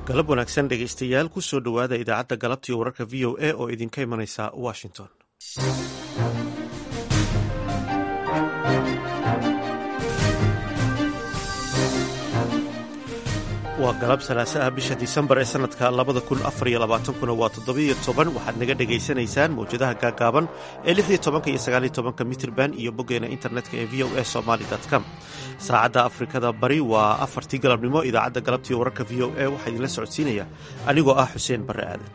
galab wanaagsan dhegaystayaal ku soo dhowaada idaacadda galabtii wararka v o a oo idinka imanaysa washington waa galab salaase ah bisha disembar ee sanadka labada kun afar iyo labaatankuna waa toddobiyo toban waxaad naga dhegaysanaysaan mawjadaha gaagaaban ee lix iyo tobanka iyo sagaaliyo tobanka mitrban iyo boggeena internetka ee v o a somaly com saacadda afrikada bari waa afartii galabnimo idaacadda galabtii wararka v o a waxaa idinla socodsiinaya anigoo ah xuseen barre aadan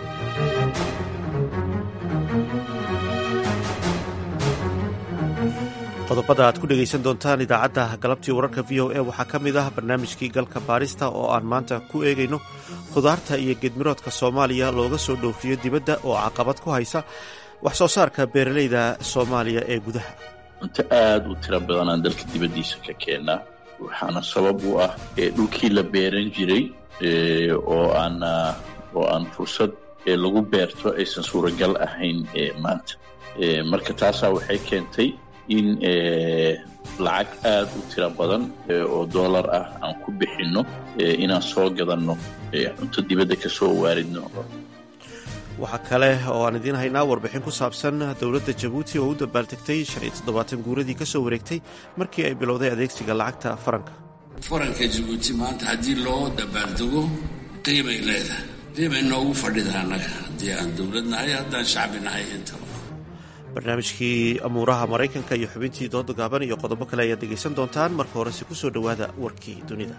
qodobada aad ku dhegaysan doontaan idaacadda galabtii wararka v o a waxaa ka mid ah barnaamijkii galka baarista oo aan maanta ku eegayno khudaarta iyo geedmiroodka soomaaliya looga soo dhoofiyo dibadda oo caqabad ku haysa wax soo saarka beeralayda soomaaliya ee gudaha cunto aada u tiro badanaan dalka dibaddiisa ka keennaa waxaana sabab u ah dhulkii la beeran jiray oo aan oo aan fursad lagu beerto aysan suuragal ahayn maanta marka taasaa waxay keentay in lacag aada u tiro badan oo dollar ah aan ku bixinno inaan soo gadanno cunto dibadda ka soo waaridno waxaa kale oo aan idiin haynaa warbixin ku saabsan dowladda jabuuti oo u dabaaltegtay shan iyo toddobaatan guuradii ka soo wareegtay markii ay bilowday adeegsiga lacagta faranka faranka jabuuti maanta haddii loo dabaaldego qiimay leedahay qiimay noogu fadhida annaga haddii aan dowlad nahay haddaan shacbi nahay intaba barnaamijkii amuuraha maraykanka iyo xubintii dooda gaaban iyo qodobo kale ayaad dhegaysan doontaan marka horese ku soo dhowaada warkii dunida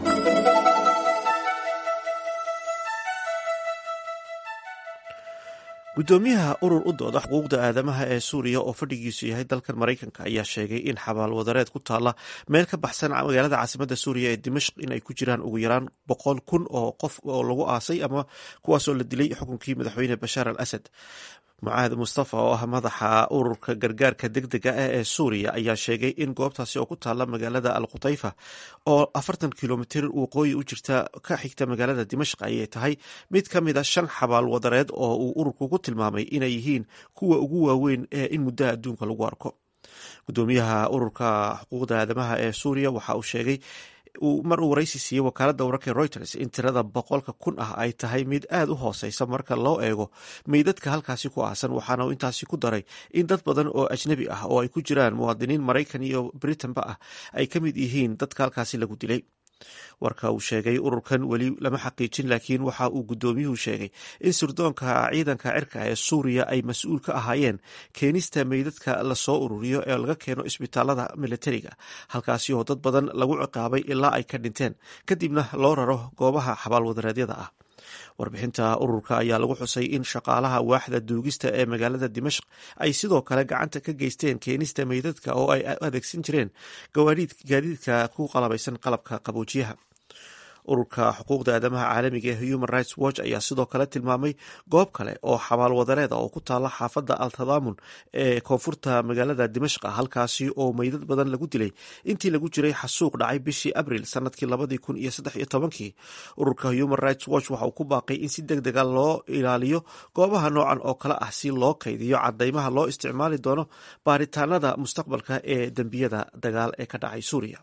guddoomiyaha urur u dooda xuquuqda aadamaha ee suuriya oo fadhigiisu yahay dalkan maraykanka ayaa sheegay in xabaal wadareed ku taalla meel ka baxsan magaalada caasimadda suuriya ee dimashq in ay ku jiraan ugu yaraan boqol kun oo qof oo lagu aasay ama kuwaasoo la dilay xukunkii madaxweyne bashaar al asad mucaahad mustafa oo ah madaxa ururka gargaarka degdega ah ee suuriya ayaa sheegay in goobtaasi oo ku taalla magaalada al khutayfa oo afartan kilomitir waqooyi u jirta ka xigta magaalada dimashq ayay tahay mid ka mid a shan xabaal wadareed oo uu ururku ku tilmaamay inay yihiin kuwa ugu waaweyn ee in muddaha adduunka lagu arko gudoomiyaha ururka xuquuqda aadamaha ee suuriya waxa uu sheegay mar uu waraysi siiyey wakaaladda wararka reuters in tirada boqolka kun ah ay tahay mid aada u hooseysa marka loo eego meydadka halkaasi ku aasan waxaana uu intaasi ku daray in dad badan oo ajnabi ah oo ay ku jiraan muwaadiniin maraykan iyo britanba ah ay ka mid yihiin dadka halkaasi lagu dilay warka uu sheegay ururkan weli lama xaqiijin laakiin waxa uu guddoomiyuhu sheegay in sirdoonka ciidanka cirka ee suuriya ay mas-uul ka ahaayeen keenista meydadka lasoo ururiyo ee laga keeno isbitaalada militariga halkaasi oo dad badan lagu ciqaabay ilaa ay ka dhinteen kadibna loo raro goobaha xabaalwadareedyada ah warbixinta ururka ayaa lagu xusay in shaqaalaha waaxda duugista ee magaalada dimashq ay sidoo kale gacanta ka geysteen keenista meydadka oo ay adeegsan jireen gaadiidka ku qalabaysan qalabka qaboojiyaha ururka xuquuqda aadamaha caalamiga ee human rights watch ayaa sidoo kale tilmaamay goob kale oo xabaal wadareed oo ku taala xaafadda al tadaamun ee koonfurta magaalada dimashqa halkaasi oo meydad badan lagu dilay intii lagu jiray xasuuq dhacay bishii abril sanadkii labadii kun iyo saddex iyo tobankii ururka human rights watch waxa uu ku baaqay in si deg dega loo ilaaliyo goobaha noocan oo kale ah si loo kaydiyo cadaymaha loo isticmaali doono baaritaanada mustaqbalka ee dembiyada dagaal ee ka dhacay suuriya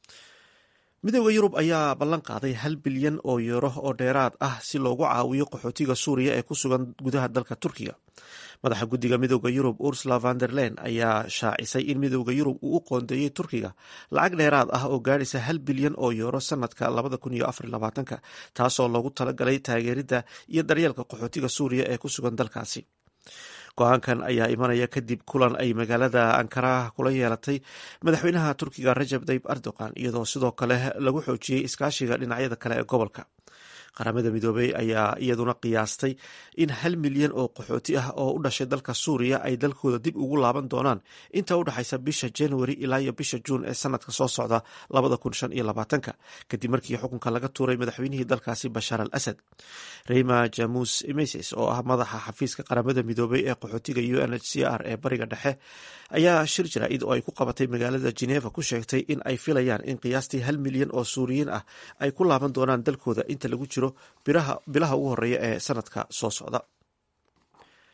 midooda yurub ayaa ballan qaaday hal bilyan oo yuuro oo dheeraad ah si loogu caawiyo qaxootiga suuriya ee ku sugan gudaha dalka turkiga madaxa guddiga midooda yurub ursula vanderlen ayaa shaacisay in midooda yurub uu u qoondeeyey turkiga lacag dheeraad ah oo gaadhaysa hal bilyan oo yuuro sanadka labada kun iyo afar labaatanka taasoo loogu talagalay taageeridda iyo daryeelka qaxootiga suuriya ee ku sugan dalkaasi go-aankan ayaa imanaya kadib kulan ay magaalada ankara kula yeelatay madaxweynaha turkiga rajab tayib erdogan iyadoo sidoo kale lagu xoojiyey iskaashiga dhinacyada kale ee gobolka qaramada midoobey ayaa iyaduna qiyaastay in hal milyan oo qaxooti ah oo u dhashay dalka suuriya ay dalkooda dib ugu laaban doonaan inta u dhexaysa bisha januari ilaa iyo bisha juun ee sanadka soo socda labada kun shan iyo labaatanka kadib markii xukunka laga tuuray madaxweynihii dalkaasi bashaar al asad reyma jamus meses oo ah madaxa xafiiska qaramada midoobey ee qaxootiga u n h c r ee bariga dhexe ayaa shir jaraa'id oo ay ku qabatay magaalada geneva ku sheegtay in ay filayaan in qiyaastii hal milyan oo suuriyiin ah ay ku laaban doonaan dalkooda inta lagu jiro bilaha ugu horeeya ee sanadka soo socda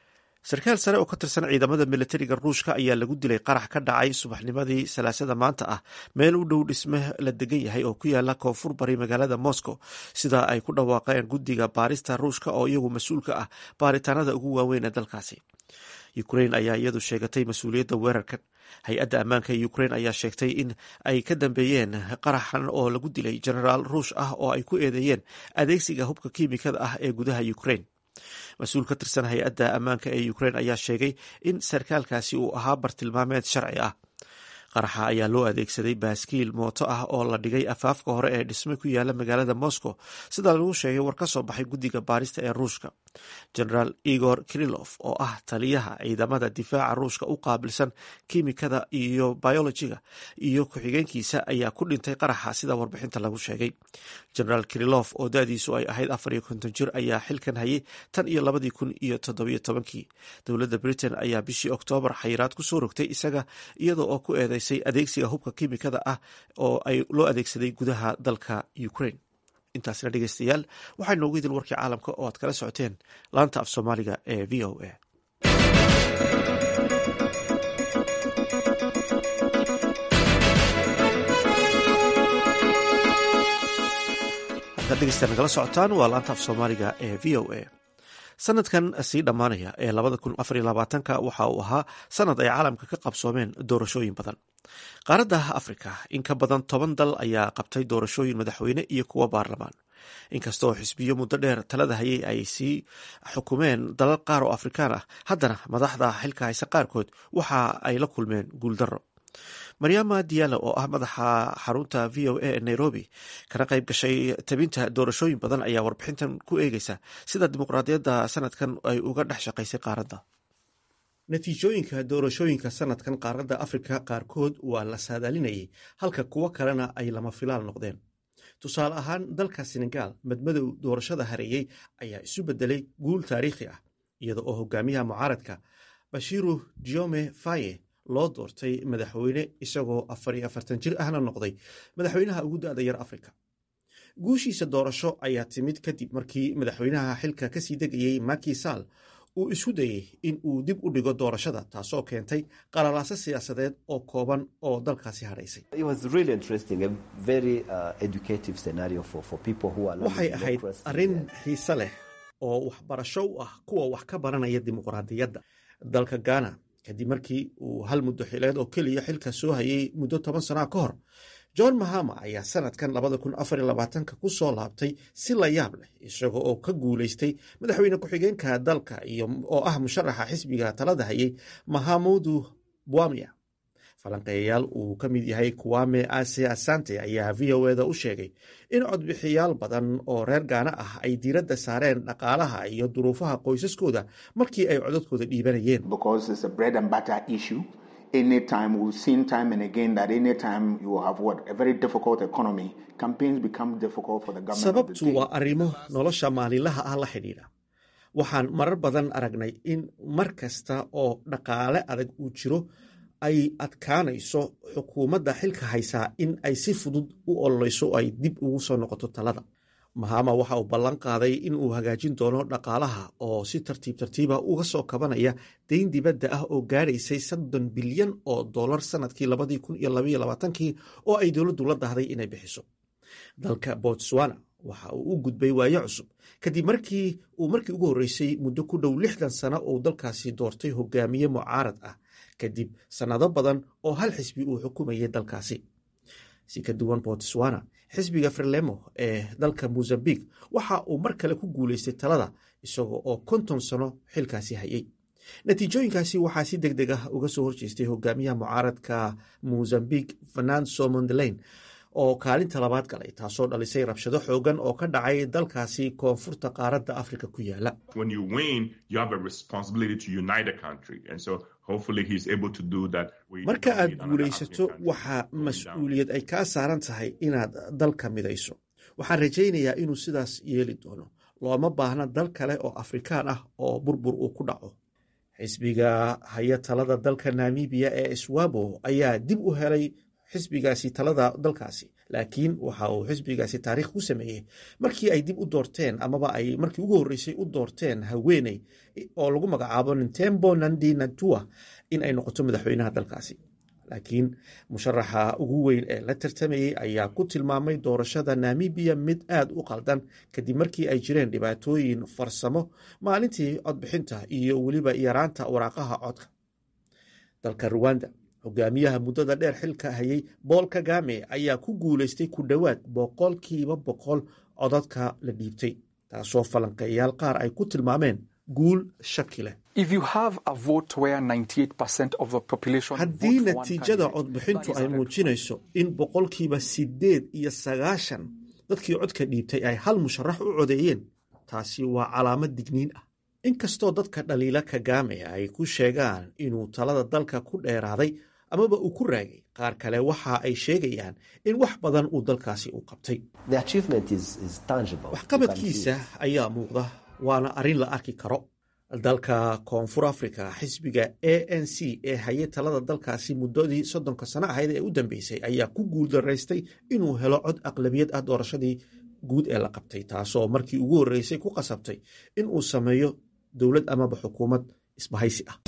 sarkaal sare oo ka tirsan ciidamada militariga ruushka ayaa lagu dilay qarax ka dhacay subaxnimadii salaasada maanta ah meel u dhow dhisme la degan yahay oo ku yaala koonfur bari magaalada moscow sida ay ku dhawaaqeen guddiga baarista ruushka oo iyagu mas-uulka ah baaritaanada ugu waaweyn ee dalkaasi ukrain ayaa iyadu sheegatay mas-uuliyadda weerarkan hay-adda ammaanka ee ukrain ayaa sheegtay in ay ka dambeeyeen qaraxan oo lagu dilay genaraal ruush ah oo ay ku eedeeyeen adeegsiga hubka kiimikada ah ee gudaha ukrain mas-uul ka tirsan hay-adda ammaanka ee ukrain ayaa sheegay in sarkaalkaasi uu ahaa bartilmaameed sharci ah qaraxa ayaa loo adeegsaday baaskiil mooto ah oo la dhigay afaafka hore ee dhisme ku yaala magaalada moscow sida lagu sheegay war ka soo baxay guddiga baarista ee ruushka genaraal igor kirilof oo ah taliyaha ciidamada difaaca ruushka u qaabilsan kiimikada iyo biolojiga iyo ku-xigeenkiisa ayaa ku dhintay qaraxa sida warbixinta lagu sheegay genaraal kirilof oo da-diisu ay ahayd afar iyo konton jir ayaa xilkan hayay tan iyo labadii kun iyo toddobiyo tobankii dowladda britain ayaa bishii oktoobar xayiraad ku soo rogtay isaga iyada oo ku eedeysay adeegsiga hubka kiimikada ah oo ay loo adeegsaday gudaha dalka ukrain intaasna dhegeystayaal waxaa noogu idil warkii caalamka oo aad kala socoteen laanta af soomaaliga ee v o a halkaad dhegeystayaal nagala socotaan waa laanta af soomaaliga ee v o a sanadkan sii dhammaanaya ee labada kun afar iyo labaatanka waxa uu ahaa sanad ay caalamka ka qabsoomeen doorashooyin badan qaaradda afrika in ka badan toban dal ayaa qabtay doorashooyin madaxweyne iyo kuwo baarlamaan inkastoo xisbiyo muddo dheer talada hayay ay sii xukumeen dalal qaar oo afrikaan ah haddana madaxda xilka hayse qaarkood waxa ay la kulmeen guuldarro maryaama diyaalo oo ah madaxa xarunta v o a ee nairobi kana qayb gashay tabinta doorashooyin badan ayaa warbixintan ku eegeysa sida dimuqraadiyadda sanadkan ay uga dhex shaqaysay qaaradda natiijooyinka doorashooyinka sanadkan qaaradda afrika qaarkood waa la saadaalinayay halka kuwo kalena ay lama filaal noqdeen tusaale ahaan dalka senegal madmadow doorashada hareeyey ayaa isu bedelay guul taariikhi ah iyada oo hogaamiyaha mucaaradka bashiru diome faye loo doortay madaxweyne isagoo afar iyo afartan jir ahna noqday madaxweynaha ugu da-da yar afrika guushiisa doorasho ayaa timid kadib markii madaxweynaha xilka kasii degayey maki sall uu isku dayey in uu dib u dhigo doorashada taasoo keentay qalalaaso siyaasadeed oo kooban oo dalkaasi hadhaysay waxay ahayd arrin xiise leh oo waxbarasho u ah kuwa wax ka baranaya dimuqraadiyadda dalka ghana kadib markii uu hal muddo xileed oo keliya xilka soo hayay muddo toban sanaa ka hor john mahama ayaa sanadkan labada kun afar iyo labaatanka ku soo laabtay si la yaab leh isaga oo ka guulaystay madaxweyne ku-xigeenka dalka iyo oo ah musharaxa xisbiga talada hayay mahamudu bwamia falanqeeyayaal uu ka mid yahay kuwame ase asante ayaa v o eda u sheegay in codbixiyaal badan oo reer gaana ah ay diiradda saareen dhaqaalaha iyo duruufaha qoysaskooda markii ay codadkooda dhiibanayeen anytime we've seen time and again that anytime you have what a very difficult economy campaigns become difficult for the government sababtu waa arrimo nolosha maalinlaha ah la xidhiidha waxaan marar badan aragnay in mar kasta oo dhaqaale adag uu jiro ay adkaanayso xukuumadda xilka haysaa in ay si fudud u ololeyso ay dib ugu soo noqoto talada mahama waxa uu ballan qaaday in uu hagaajin doono dhaqaalaha oo si tartiib tartiiba uga soo kabanaya dayn dibadda ah oo gaadhaysay soddon bilyan oo dollar sanadkii labadii kun iyo labaiyo labaatankii oo ay dowladdu la dahday inay bixiso dalka botswana waxa uu u gudbay waayo cusub kadib markii uu markii ugu horreysay muddo ku dhow lixdan sano uu dalkaasi doortay hogaamiye mucaarad ah kadib sannado badan oo hal xisbi uu xukumayay dalkaasi si ka duwan botswana xisbiga frelemo ee dalka mozambique waxa uu mar kale ku guulaystay talada isaga oo konton sano xilkaasi hayay natiijooyinkaasi waxaa si deg deg ah uga soo horjeestay hogaamiyaha mucaaradka mozambique fernando mondelain oo kaalinta labaad galay taasoo dhalisay rabshado xoogan oo ka dhacay dalkaasi koonfurta qaaradda afrika ku yaala marka aad guulaysato waxaa mas-uuliyad ay kaa saaran tahay inaad dalka midayso waxaan rajaynayaa inuu sidaas yeeli doono looma baahna dal kale oo afrikaan ah oo burbur uu ku dhaco xisbiga haya talada dalka namibiya ee swabo ayaa dib u helay xisbigaasi talada dalkaasi laakiin waxa uu xisbigaasi taariikh ku sameeyey markii ay dib u doorteen amaba ay markii ugu horreysay u doorteen haweeney oo lagu magacaabo nintembo nandi natua in ay noqoto madaxweynaha dalkaasi laakiin musharaxa ugu weyn ee la tartamayey ayaa ku tilmaamay doorashada namibiya mid aad u qaldan kadib markii ay jireen dhibaatooyin farsamo maalintii codbixinta iyo weliba yaraanta waraaqaha codka dalka ruwanda hogaamiyaha muddada dheer xilka hayay bool kagame ayaa ku guuleystay ku dhowaad boqolkiiba boqol codadka la dhiibtay taasoo falanqeeyaal qaar ay ku tilmaameen guul shaki leh haddii natiijada codbixintu ay muujinayso in boqolkiiba siddeed iyo sagaashan dadkii codka dhiibtay ay hal musharax u codeeyeen taasi waa calaamad digniin ah inkastoo dadka dhaliila kagame ay ku sheegaan inuu talada dalka ku dheeraaday amaba uu ku raagay qaar kale waxa ay sheegayaan in wax badan uu dalkaasi u qabtay waxqabadkiisa ayaa muuqda waana arrin la arki karo dalka koonfur africa xisbiga a n c ee hayay talada dalkaasi muddadii soddonka sano ahayd ee u dambeysay ayaa ku guuldaraystay inuu helo cod aqlabiyad ah doorashadii guud ee la qabtay taasoo markii ugu horreysay ku qasabtay in uu sameeyo dowlad amaba xukuumad isbahaysi ah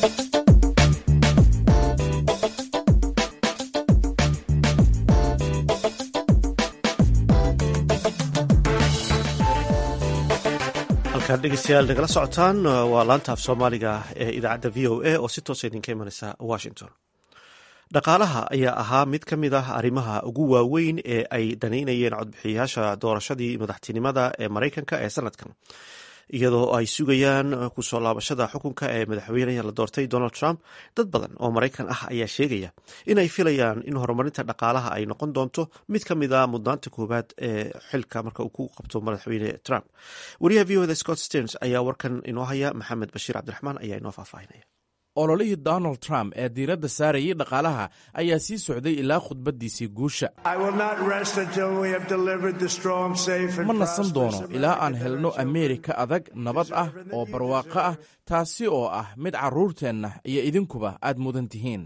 halkaad dhegeystayaal nagala socotaan waa laanta af soomaaliga ee idaacadda v o a oo si toosa idinka imanaysa washington dhaqaalaha ayaa ahaa mid ka mid ah arrimaha ugu waaweyn ee ay danaynayeen codbixiyayaasha doorashadii madaxtinimada ee maraykanka ee sanadkan iyadoo ay sugayaan kusoo laabashada xukunka ee madaxweyneha la doortay donald trump dad badan oo maraykan ah ayaa sheegaya inay filayaan in horumarinta dhaqaalaha ay noqon doonto mid ka mid a mudnaanta koowaad ee xilka marka uu ku qabto madaxweyne trump wariyaha v oda scott sterns ayaa warkan inoo haya maxamed bashiir cabdiraxmaan ayaa inoo faahfaahinaya ololihii donald trump ee diiradda saarayay dhaqaalaha ayaa sii socday ilaa khudbaddiisii guusha ma nasan doono ilaa aan helno ameerika adag nabad ah oo barwaaqo ah taasi oo ah mid carruurteenna iyo idinkuba aad mudan tihiin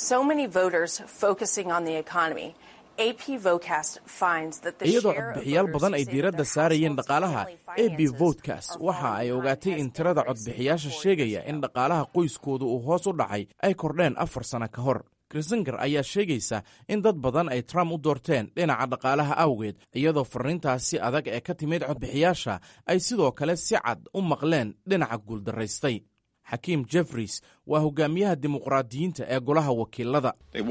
iyadoo codbixiyaal badan ay diiradda saarayeen dhaqaalaha a b votkas waxa ay ogaatay in tirada codbixiyaasha sheegaya in dhaqaalaha qoyskooda uu hoos u dhacay ay kordheen afar sano ka hor krisingar ayaa sheegaysa in dad badan ay trump u doorteen dhinaca dhaqaalaha awgeed iyadoo farriintaasi adag ee ka timid codbixiyaasha ay sidoo kale si cad u maqleen dhinaca guuldaraystay xakiim jeffries waa hogaamiyaha dimuqraadiyiinta ee golaha wakiilada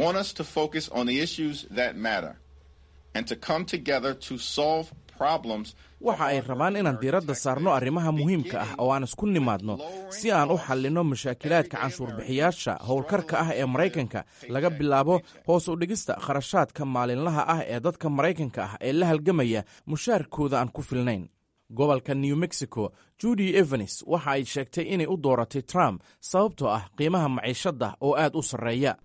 waxa ay rabaan inaan diiradda saarno arrimaha muhiimka ah oo aan isku nimaadno si aan u xallinno mashaakilaadka canshuurbixiyaasha howlkarka ah ee maraykanka laga bilaabo hoos u dhigista kharashaadka maalinlaha ah ee dadka maraykanka ah ee la halgamaya mushaarkooda aan ku filnayn gobolka new mexico judy evans waxa ay sheegtay inay u dooratay trump sababtoo ah qiimaha maciishadda oo aad u sarreeya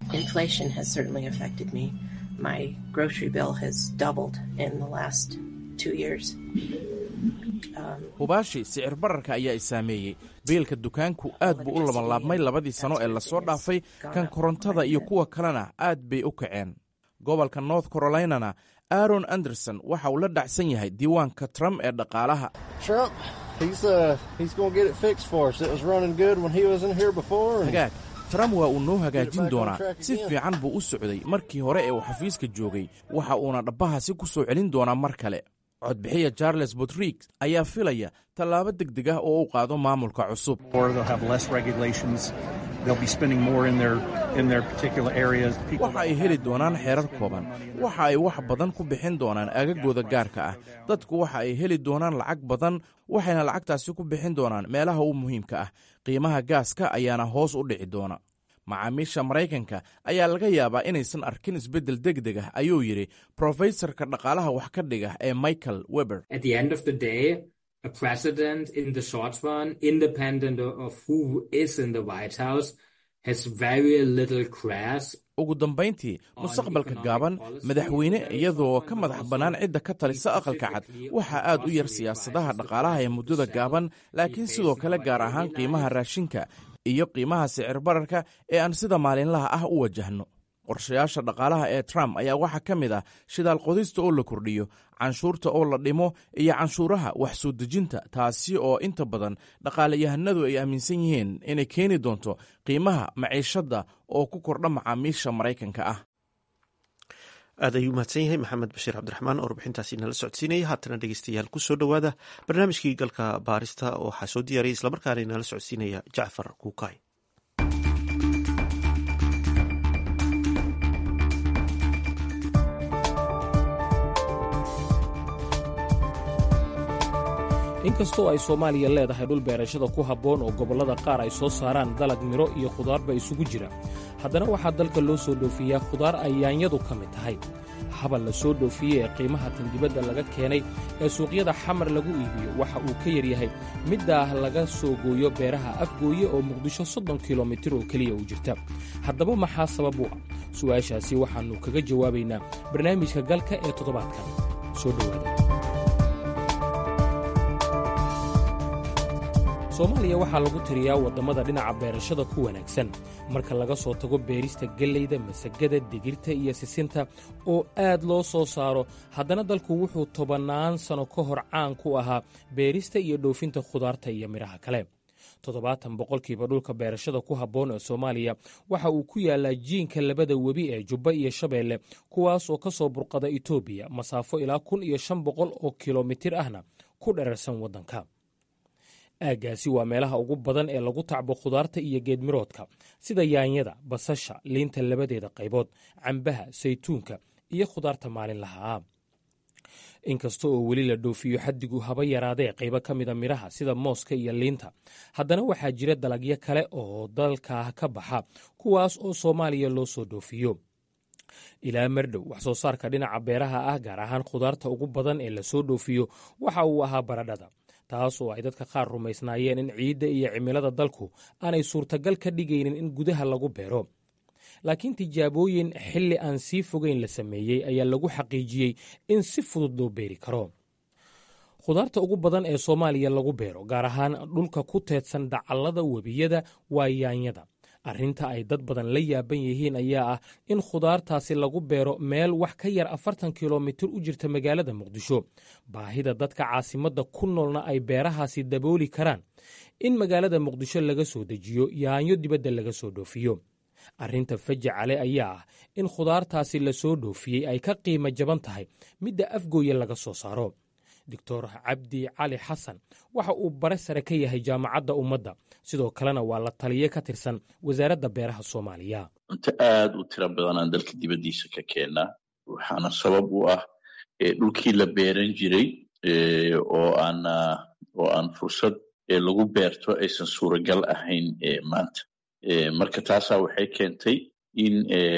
hubaashi sicir bararka ayaa i saameeyey biilka dukaanku aad buu u labanlaabmay labadii sano ee lasoo dhaafay kan korontada iyo kuwa kalena aad bay u kaceen gobolka north carolinana aaron anderson waxa uu la dhacsan yahay diiwaanka trump ee dhaqaalaha hagaag trump waa uu noo hagaajin doonaa si fiican buu u socday markii hore ee uu xafiiska joogay waxa uuna dhabbahaasi ku soo celin doonaa mar kale codbixiya charles botrig ayaa filaya tallaabo deg deg ah oo u qaado maamulka cusub waxa ay heli doonaan xeerar kooban waxa ay wax badan ku bixin doonaan aagagooda gaarka ah dadku waxa ay heli doonaan lacag badan waxayna lacagtaasi ku bixin doonaan meelaha u muhiimka ah qiimaha gaaska ayaana hoos u dhici doona macaamiisha maraykanka ayaa laga yaabaa inaysan arkin isbeddel deg deg ah ayuu yidhi brofesorka dhaqaalaha wax ka dhiga ee michael weber ugu dambayntii mustaqbalka gaaban madaxweyne iyadoo ka madax bannaan cidda ka talisa aqalka cad waxaa aad u yar siyaasadaha dhaqaalaha ee muddada gaaban laakiin sidoo kale gaar ahaan qiimaha raashinka iyo qiimaha sicir bararka ee aan sida maalinlaha ah u wajahno qorshayaasha dhaqaalaha ee trump ayaa waxaa ka mid ah shidaal qodista oo la kordhiyo canshuurta oo la dhimo iyo canshuuraha wax soo dejinta taasi oo inta badan dhaqaalayahanadu ay aaminsan yihiin inay keeni doonto qiimaha maciishadda oo ku kordha macaamiisha maraykanka ah aad ayuu mahadsan yahay maxamed bashiir cabdiraxmaan oo warbixintaasi nala socodsiinaya haatana dhegeystayaal ku soo dhowaada barnaamijkii galka baarista waxaa soo diyaariyay islamarkaana nala socodsiinaya jacfar kuukay inkastoo ay soomaaliya leedahay dhul beerashada ku habboon oo gobollada qaar ay soo saaraan dalag midho iyo khudaarba isugu jira haddana waxaa dalka loo soo dhoofiyaa khudaar ay yaanyadu ka mid tahay habal la soo dhoofiyey ee qiimaha tandibadda laga keenay ee suuqyada xamar lagu iibiyo waxa uu ka yaryahay middaah laga soo gooyo beeraha afgooye oo muqdisho soddon kilomitir oo keliya u jirta haddaba maxaa sabab u ah su'aashaasi waxaannu kaga jawaabaynaa barnaamijka galka ee toddobaadkan soo dhowaada soomaaliya waxaa lagu tiriyaa waddamada dhinaca beerashada ku wanaagsan marka laga soo tago beerista gellayda masagada digirta iyo sisinta oo aad loo soo saaro haddana dalku wuxuu tobannaan sanno ka hor caan ku ahaa beerista iyo dhoofinta khudaarta iyo midhaha kale toddobaatan boqolkiiba dhulka beerashada ku habboon ee soomaaliya waxa uu ku yaallaa jiinka labada webi ee jubba iyo shabeelle kuwaas oo ka soo burqada etoobiya masaafo ilaa kun iyo shan boqol oo kilomitir ahna ku dherarsan waddanka aaggaasi waa meelaha ugu badan ee lagu tacbo khudaarta iyo geedmiroodka sida yaanyada basasha liinta labadeeda qaybood cambaha saytuunka iyo khudaarta maalinlaha ah inkasta oo weli la dhoofiyo xaddigu haba yaraadee qaybo ka mida midhaha sida mooska iyo liinta haddana waxaa jira dalagyo kale oo dalka ka baxa kuwaas oo soomaaliya loo soo dhoofiyo ilaa mardhow wax soo saarka dhinaca beeraha ah gaar ahaan khudaarta ugu badan ee lasoo dhoofiyo waxa uu ahaa baradhada taas oo ay dadka qaar rumaysnaayeen in ciidda iyo cimilada dalku aanay suurtagal ka dhigaynin in gudaha lagu beero laakiin tijaabooyin xilli aan sii fogeyn la sameeyey ayaa lagu xaqiijiyey in si fudud loo beeri karo khudaarta ugu badan ee soomaaliya lagu beero gaar ahaan dhulka ku teedsan dacallada webiyada waa yaanyada arrinta ay dad badan la yaaban yihiin ayaa ah in khudaartaasi lagu beero meel wax ka yar afartan kilomitir u jirta magaalada muqdisho baahida dadka caasimadda ku noolna ay beerahaasi dabooli karaan in magaalada muqdisho laga soo dejiyo yaanyo dibadda laga soo dhoofiyo arrinta fajacale ayaa ah in khudaartaasi la soo dhoofiyey ay ka qiimo jaban tahay midda afgooye laga soo saaro doctor cabdi cali xasan waxa uu bare sare ka yahay jaamacadda ummadda sidoo kalena waa la taliye ka tirsan wasaaradda beeraha soomaaliya cunto aad u tiro badan aan dalka dibaddiisa ka keennaa waxaana sabab u ah dhulkii la beeran jiray oo aan oo aan fursad lagu beerto aysan suuragal ahayn maanta marka taasaa waxay keentay in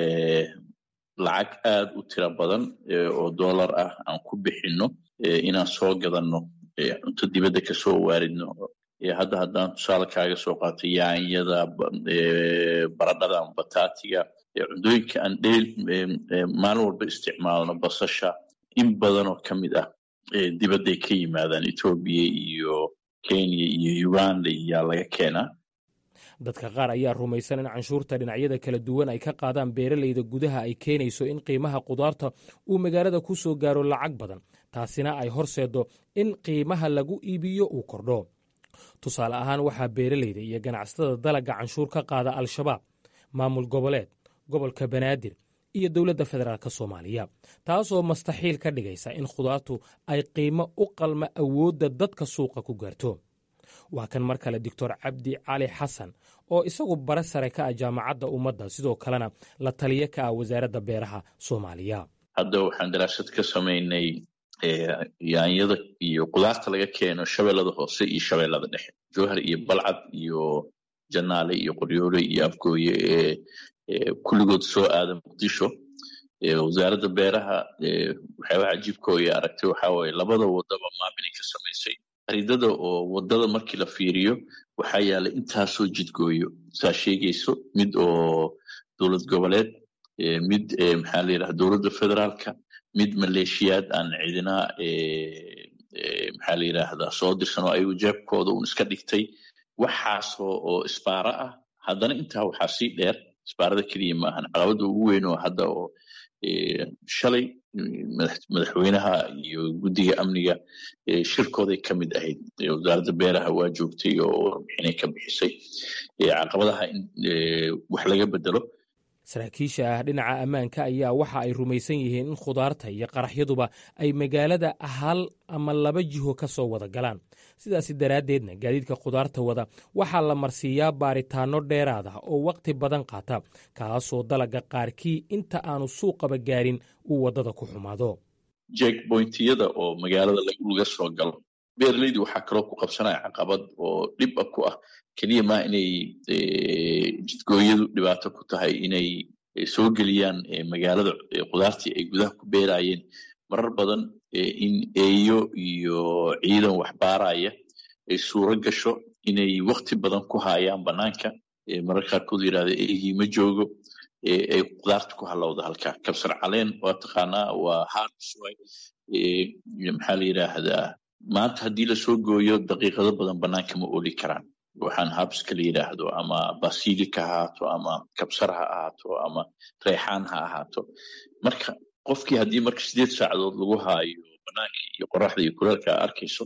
lacag aad u tiro badan oo dollar ah aan ku bixinno inaan soo gadanno cunto dibadda kasoo waaridno hadda haddaan tusaale kaaga soo qaato yaanyada baradhada ama bataatiga cuntooyinka aan dheel maalin walba isticmaalno basasha in badan oo ka mid ah dibadday ka yimaadaan etoobiya iyo kenya iyo uganda iyaa laga keenaa dadka qaar ayaa rumaysan in canshuurta dhinacyada kala duwan ay ka qaadaan beeralayda gudaha ay keenayso in qiimaha khudaarta uu magaalada ku soo gaaro lacag badan taasina ay horseeddo in qiimaha lagu iibiyo uu kordho tusaale ahaan waxaa beeralayda iyo ganacsatada dalagga canshuur ka qaada al-shabaab maamul goboleed gobolka banaadir iyo dowladda federaalk soomaaliya taasoo mastaxiil ka dhigaysa in khudaartu ay qiimo u qalma awoodda dadka suuqa ku gaarto waa kan mar kale doctor cabdi cali xasan oo isagu bare sare ka ah jaamacadda ummadda sidoo kalena la taliye ka ah wasaaradda beeraha soomaaliya hadda waxaan daraasad ka samaynay yaanyada iyo khudaarta laga keeno shabeellada hoose iyo shabeellada dhexe jowhar iyo balcad iyo janaale iyo qoryoole iyo afgooye ee kulligood soo aada muqdisho wasaaradda beeraha waxyaabaha cajiibkooya aragtay waxaa waaye labada wadaba maamilay ka samaysay aridada oo wadada markii la fiiriyo waxaa yaalay intaasoo jidgooyo saa sheegayso mid oo dowlad goboleed mid maxaa la yidhaha dowladda federaalka mid maleeshiyaad aan cidina maxaa la yidhaahdaa soo dirsan oo ayagu jeebkooda uun iska dhigtay waxaasoo oo isbaara ah haddana intaa waxaa sii dheer isbaarada keliya ma ahan caqabadda ugu weyn oo hadda oo shalay madaxweynaha iyo guddiga amniga shirkooday ka mid ahayd wasaaradda beeraha waa joogtay oo warbixinay ka bixisay caqabadaha in wax laga bedelo saraakiisha ah dhinaca ammaanka ayaa waxa ay rumaysan yihiin in khudaarta iyo qaraxyaduba ay magaalada hal ama laba jiho ka soo wada galaan sidaasi daraaddeedna gaadiidka khudaarta wada waxaa la marsiiyaa baaritaanno dheeraad ah oo wakhti badan qaata kaasoo dalaga qaarkii inta aanu suuqaba gaarin uu waddada ku xumaado jekbointiyada oo magaalada laga soo galo beeraleydu waxaa kaloo ku qabsanaya caqabad oo dhib a ku ah keliya maa inay jidgooyadu dhibaato ku tahay inay soo geliyaan magaalada khudaartii ay gudaha ku beerayeen marar badan in eeyo iyo ciidan wax baaraya ay suuro gasho inay wakti badan ku haayaan banaanka mararka qaarkood yidhahda eegii ma joogo ay khudaarta ku halowda halkaa kabsar caleen waa taqaanaa waa harsoy maxaa la yidhaahdaa maanta haddii lasoo gooyo daqiiqado badan banaanka ma oli karaan waxaan habska la yidhaahdo ama basilika ha ahaato ama kabsar ha ahaato ama reexaan ha ahaato marka qofkii haddii marka sideed saacadood lagu haayo banaanka iyo qoraxda iyo kuleelka arkayso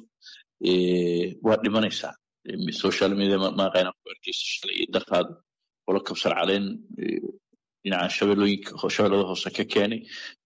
waa dhimanaysaa social media maaqayna ku arkaysa shalay iyo dartaada qolo kabsar caleen dhinaca shabeelooyinka shabeellada hoose ka keenay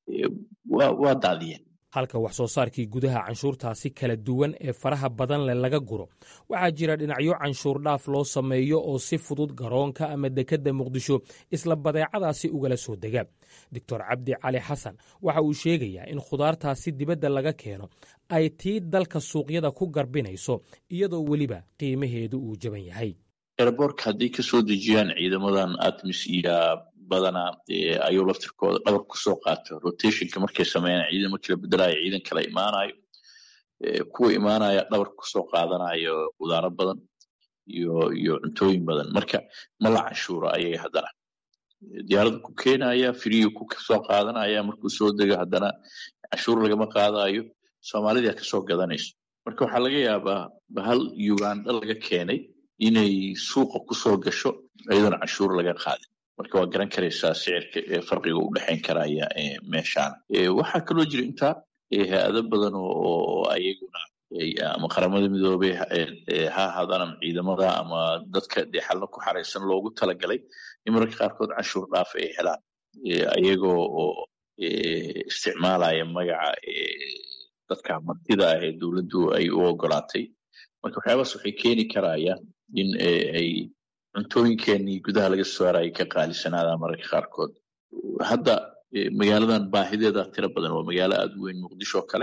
waa daadiyeen halka wax soo saarkii gudaha canshuurtaasi kala duwan ee faraha badan leh laga guro waxaa jira dhinacyo canshuur dhaaf loo sameeyo oo si fudud garoonka ama dekedda muqdisho isla badeecadaasi ugala soo dega doctor cabdi cali xasan waxa uu sheegayaa in khudaartaasi dibadda laga keeno ay tii dalka suuqyada ku garbinayso iyadoo weliba qiimaheedu uu jaban yahay eraboorka hadday ka soo dejiyaan ciidamadan atmis iyo badanaa ayuu laftirkooda dhabar kusoo qaato rotationka markay sameeyaan ciidan markii la bedelayo ciidan kala imaanayo kuwa imaanaya dhabar kusoo qaadanayo khudaaro badan iyo iyo cuntooyin badan marka ma la canshuuro ayaga haddana diyaaradda ku keenaya firiyu ku soo qaadanaya markuu soo dego haddana canshuur lagama qaadayo soomaalidaa kasoo gadanayso marka waxaa laga yaabaa bahal uganda laga keenay inay suuqa kusoo gasho iyadoona canshuur laga qaadin marka waa garan karaysaa sicirka farqiga u dhexayn karaya meeshaan waxaa kaloo jira intaa hay-ado badan oo ayaguna ama qaramada midoobey ha ahaadaan ama ciidamada ama dadka dee xalna ku xaraysan loogu talagalay in mararka qaarkood canshuur dhaaf ay helaan ayagoo oo isticmaalaya magaca dadka martida ah ee dowladdu ay u ogolaatay marka waxyaabaas waxay keeni karayaan in ay cuntooyinkeenii gudaha laga saaraya ka qaalisanaada mararka qaarkood hadda magaaladan baahideeda tiro badan waa magaalo aada u weyn muqdisho kale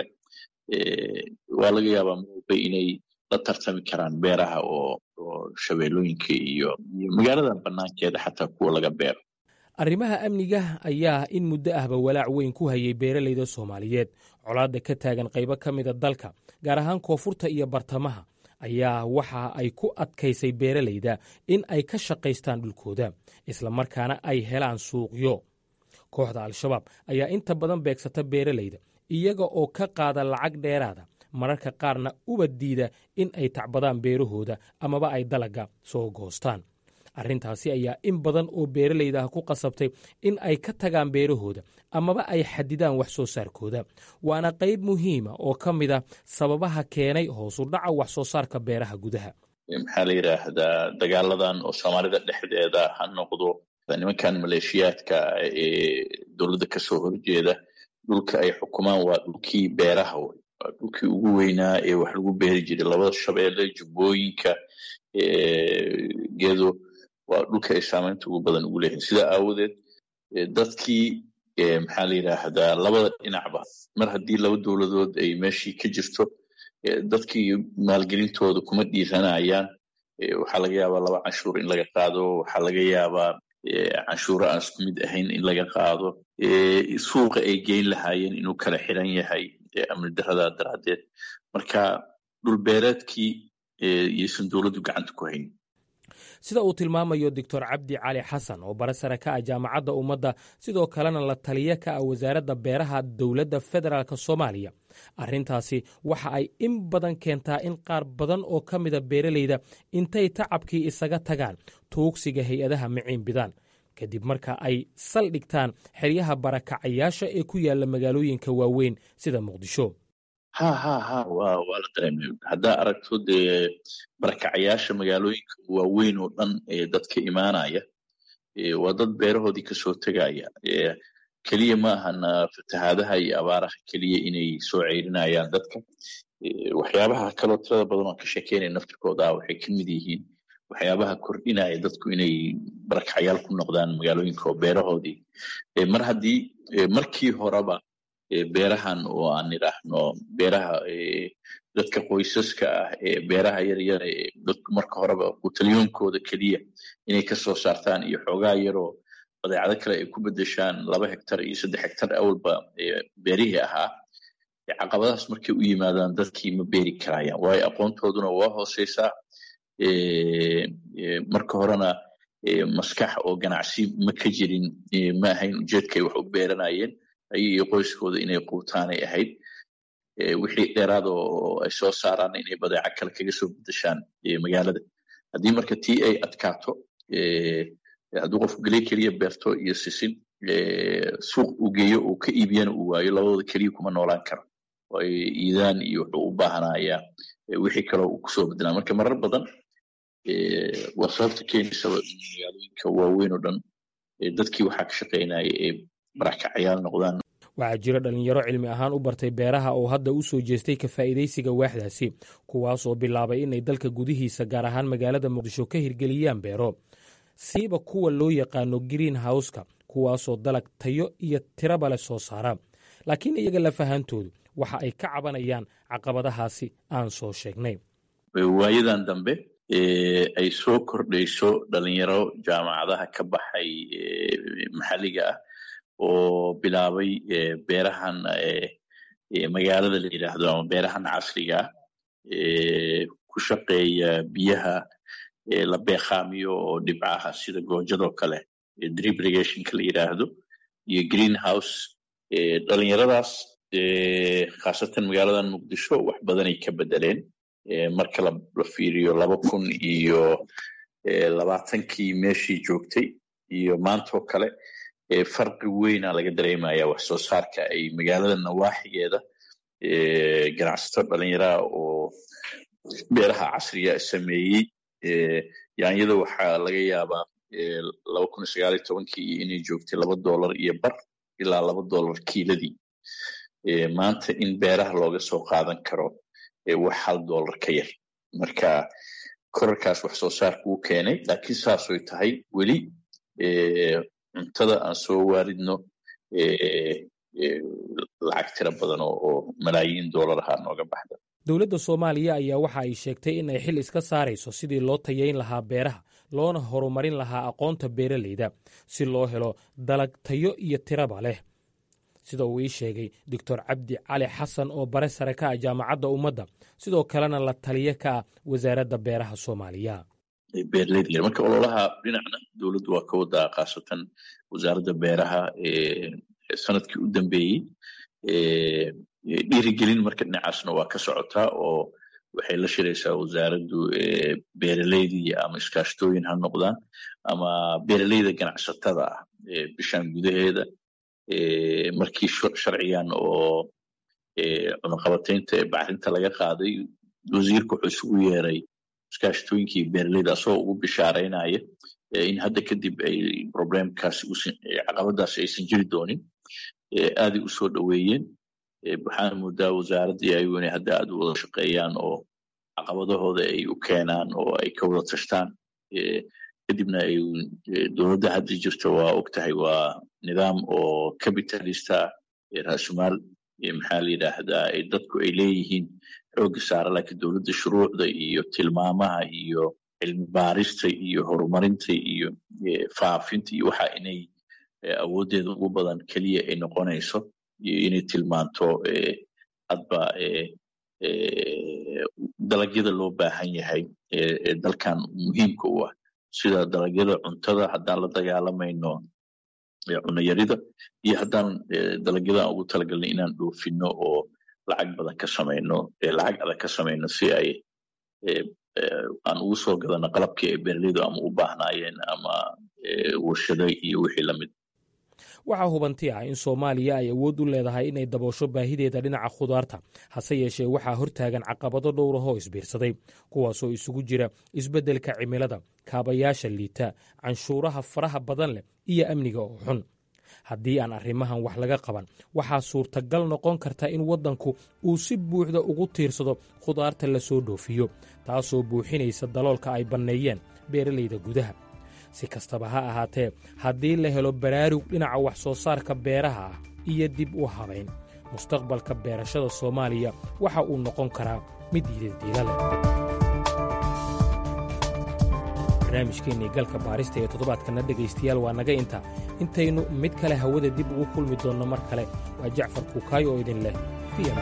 waa laga yaabaa maobe inay la tartami karaan beeraha oo oo shabeellooyinka iyo iyo magaaladan banaankeeda xataa kuwa laga beero arrimaha amniga ayaa in muddo ahba walaac weyn ku hayay beeralayda soomaaliyeed colaadda ka taagan qaybo ka mida dalka gaar ahaan koonfurta iyo bartamaha ayaa waxa ay ku adkaysay beeralayda in ay ka shaqaystaan dhulkooda islamarkaana ay helaan suuqyo kooxda al-shabaab ayaa inta badan beegsata beeralayda iyaga oo ka qaada lacag dheeraada mararka qaarna uba diida in ay tacbadaan beerahooda amaba ay dalagga soo goostaan arrintaasi ayaa in badan oo beeralayda ah ku qasabtay in ay ka tagaan beerahooda amaba ay xadidaan wax soo saarkooda waana qayb muhiima oo ka mid a sababaha keenay hoosu dhaca wax soo saarka beeraha gudaha maxaa la yidhaahdaa dagaaladan oo soomaalida dhexdeeda ha noqdo nimankan maleeshiyaadka ee dowladda kasoo horjeeda dhulka ay xukumaan waa dhulkii beeraha wey waa dhulkii ugu weynaa ee wax lagu beeri jiray labada shabeelle jubbooyinka gedo waa dhulka ay saamaynta ugu badan ugu leeyihin sidaa aawadeed dadkii maxaa la yidhaahdaa labada dhinacba mar haddii laba dowladood ay meeshii ka jirto dadkii maalgelintooda kuma dhiiranayaan waxaa laga yaabaa laba canshuur in laga qaado waxaa laga yaabaa canshuuro aan isku mid ahayn in laga qaado suuqa ay geyn lahaayeen inuu kala xiran yahay amni daradaa daraaddeed marka dhulbeereedkii iyaysan dowladdu gacanta ku hayn sida uu tilmaamayo doctor cabdi cali xasan oo bare sare ka ah jaamacadda ummadda sidoo kalena la taliya ka ah wasaaradda beeraha dowladda federaalk soomaaliya arrintaasi waxa ay in badan keentaa in qaar badan oo ka mida beeralayda intay tacabkii isaga tagaan tuugsiga hay-adaha miciin bidaan kadib marka ay saldhigtaan xeryaha barakacayaasha ee ku yaalla magaalooyinka waaweyn sida muqdisho ha ha ha wa waa la dareemay haddaa aragto dee barakacayaasha magaalooyinka waaweyn oo dhan ee dadka imaanaya waa dad beerahoodii kasoo tegaya keliya ma ahan fatahaadaha iyo abaaraha keliya inay soo ceyrinayaan dadka waxyaabaha kaloo tirada badan oo ka sheekeynaya naftirkooda waxay ka mid yihiin waxyaabaha kordhinaya dadku inay barakacayaal ku noqdaan magaalooyinka oo beerahoodii mar haddii markii horeba beerahan oo aan idhaahno beeraha dadka qoysaska ah ee beeraha yaryar ee dadku marka horeba qutaliyoonkooda keliya inay kasoo saartaan iyo xoogaa yaroo badeecado kale ay ku bedeshaan laba hektar iyo saddex hektar awalba beerihii ahaa caqabadahaas markay u yimaadaan dadkii ma beeri karayaan waayo aqoontooduna waa hooseysaa marka horena maskax oo ganacsi ma ka jirin ma ahayn ujeedka ay wax u beeranayeen ayaga iyo qoyskooda inay quutaanay ahayd wixii dheeraad oo ay soo saaraan inay badeeco kale kaga soo bedeshaan magaalada haddii marka tii ay adkaato hadduu qofku geley keliya beerto iyo sisin suuq uu geeyo uu ka iibiyana uu waayo labadooda keliya kuma noolaan karo waayo iidaan iyo wuxuu u baahanayaa wixii kaloo uu kusoo bedelaa marka marar badan waa sababta keenaysaba in magaalooyinka waaweyn oo dhan dadkii waxaa ka shaqaynaya ee barakacayaal noqdaan waxaa jira dhallinyaro cilmi ahaan u bartay beeraha oo hadda u soo jeestay ka faa'iidaysiga waaxdaasi kuwaasoo bilaabay inay dalka gudihiisa gaar ahaan magaalada muqdisho ka hirgeliyaan beero siiba kuwa loo yaqaano green howska kuwaasoo dalag tayo iyo tiraba leh soo saara laakiin iyaga lafahantoodu waxa ay ka cabanayaan caqabadahaasi aan soo sheegnay waayadan dambe ay soo kordhayso dhalinyaro jaamacadaha ka baxay maxalliga ah oo bilaabay beerahan magaalada la yidhaahdo ama beerahan casriga ah ku shaqeeya biyaha la beeqaamiyo oo dhibcaha sida goojadoo kale drip irrigationka la yidhaahdo iyo green house dhalinyaradaas khaasatan magaaladan muqdisho wax badanay ka bedeleen marka la fiiriyo laba kun iyo labaatankii meeshii joogtay iyo maantoo kale farqi weyna laga dareemaya wax soo saarka ay magaalada nawaaxigeeda ganacsato dhalinyaraha oo beeraha casriga sameeyey yaanyada waxaa laga yaabaa laba kun iyo sagaal iyo tobankii inay joogtay laba dollar iyo bar ilaa laba dollar kiiladii maanta in beeraha looga soo qaadan karo wax hal dollar ka yar marka korarkaas wax soo saarka uu keenay laakiin saasoy tahay weli cuntada aan soo waaridno lacag tira badan oo malaayiin dollar ahaa nooga baxda dowladda soomaaliya ayaa waxa ay sheegtay in ay xil iska saarayso sidii loo tayayn lahaa beeraha loona horumarin lahaa aqoonta beeralayda si loo helo dalag tayo iyo tiraba leh sida uu ii sheegay doctor cabdi cali xasan oo bare sare ka ah jaamacadda ummadda sidoo kalena la taliye ka ah wasaaradda beeraha soomaaliya beeraleyda marka ololaha dhinacna dowladdu waa ka wadaa khaasatan wasaaradda beeraha sanadkii u dambeeyey dhiirigelin marka dhinacaasna waa ka socotaa oo waxay la shiraysaa wasaaraddu beeraleydii ama iskaashtooyin ha noqdaan ama beeraleyda ganacsatada ah bishan gudaheeda markii sharcigan oo cunaqabataynta ee bacrinta laga qaaday wasiirka wuxuu isugu yeeray iskaashtooyinkii beeraleyda asagoo ugu bishaaraynaya in hadda kadib ay problemkaasi caqabadaasi aysan jiri doonin aaday u soo dhoweeyeen waxaana moodaa wasaaraddii ayagu inay hadda aad u wada shaqeeyaan oo caqabadahooda ay u keenaan oo ay ka wada tashtaan kadibna ay dowladda hadda jirta waa og tahay waa nidaam oo capitalista raasumaal maxaa la yidhaahdaa dadku ay leeyihiin xoogga saara laakiin dowladda shuruucda iyo tilmaamaha iyo cilmi baarista iyo horumarinta iyo faafinta iyo waxa inay awooddeeda ugu badan keliya ay noqonayso iyo inay tilmaanto hadba dalagyada loo baahan yahay ee dalkan muhiimka u ah sida dalagyada cuntada haddaan la dagaalamayno cunayarida iyo haddaan dalagyadan ugu talagalnay inaan dhoofino oo lacag badan ka samayno lacag adag ka samayno si ay aan ugu soo gadano qalabkii ay beeraleydu ama u baahnaayeen ama warshada iyo wixii lamid waxaa hubanti ah in soomaaliya ay awood u leedahay inay daboosho baahideeda dhinaca khudaarta hase yeeshee waxaa hortaagan caqabado dhowrahoo isbiirsaday kuwaasoo isugu jira isbeddelka cimilada kaabayaasha liita canshuuraha faraha badan leh iyo amniga oo xun haddii aan arrimahan wax laga qaban waxaa suurtagal noqon karta in waddanku uu si buuxda ugu tiirsado khudaarta la soo dhoofiyo taasoo buuxinaysa daloolka ay banneeyeen beeralayda gudaha si kastaba ha ahaatee haddii la helo baraarug dhinaca wax soo saarka beeraha ah iyo dib u habayn mustaqbalka beerashada soomaaliya waxa uu noqon karaa mid diidadiila leh barnaamijkeennii galka baarista ee toddobaadkanna dhegaystayaal waa naga inta intaynu mid kale hawada dib ugu kulmi doonno mar kale waa jacfar kuukaayo oo idin leh fiam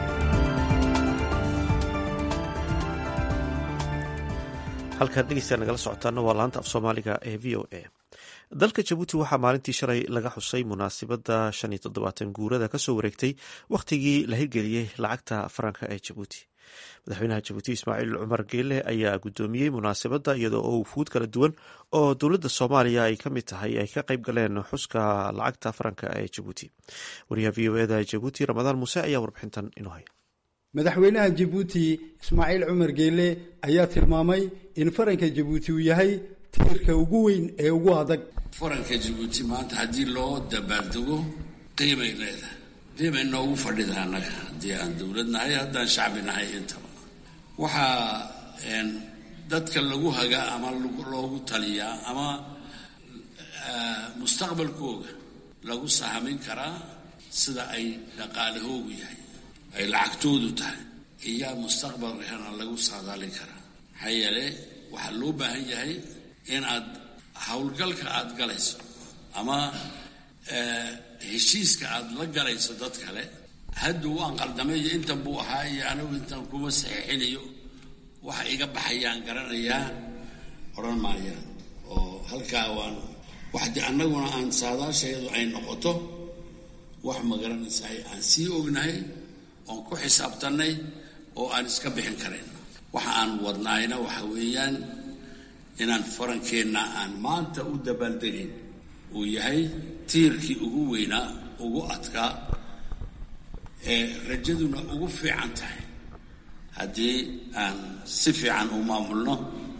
halkaad dhegeystayaa nagala socotaana waa laanta af soomaaliga ee v o a dalka jabuuti waxaa maalintii shalay laga xusay munaasibadda shan iyo toddobaatan guurada kasoo wareegtay wakhtigii la hirgeliyey lacagta faranka ee jabuuti madaxweynaha jabuuti ismaaciil cumar geele ayaa guddoomiyey munaasibadda iyadoo oo wufuud kala duwan oo dowladda soomaaliya ay ka mid tahay ay ka qayb galeen xuska lacagta faranka ee jabuuti wariyaha v o eda jabuuti ramadaan muuse ayaa warbixintan inoo haya madaxweynaha jabuuti ismaaciil cumar geele ayaa tilmaamay in faranka jabuuti uu yahay tiirka ugu weyn ee ugu adag faranka jabuuti maanta haddii loo dabaaldego qiimay leedahay qiimay noogu fadhida annaga haddii aan dowlad nahay haddaan shacbi nahay intaba waxaa dadka lagu hagaa ama loogu taliyaa ama mustaqbalkooga lagu sahamin karaa sida ay dhaqaalahoogu yahay ay lacagtoodu tahay iyaa mustaqbalkana lagu saadaalin karaa maxaa yeele waxaa loo baahan yahay in aad howlgalka aad galayso ama heshiiska aad la galayso dad kale hadda waan qaldamay iyo intan buu ahaa iyo anigu intan kuma saxiixinayo waxa iga baxayaan garanayaa odhan maayaan oo halkaa waan waxdi annaguna aan saadaashayadu ay noqoto wax ma garanaysaay aan sii ognahay oon ku xisaabtannay oo aan iska bixin karayn waxa aan wadnaayna waxa weeyaan inaan farankeenna aan maanta u dabaaldegayn uu yahay tiirkii ugu weynaa ugu adkaa ee rajaduna ugu fiican tahay haddii aan si fiican u maamulno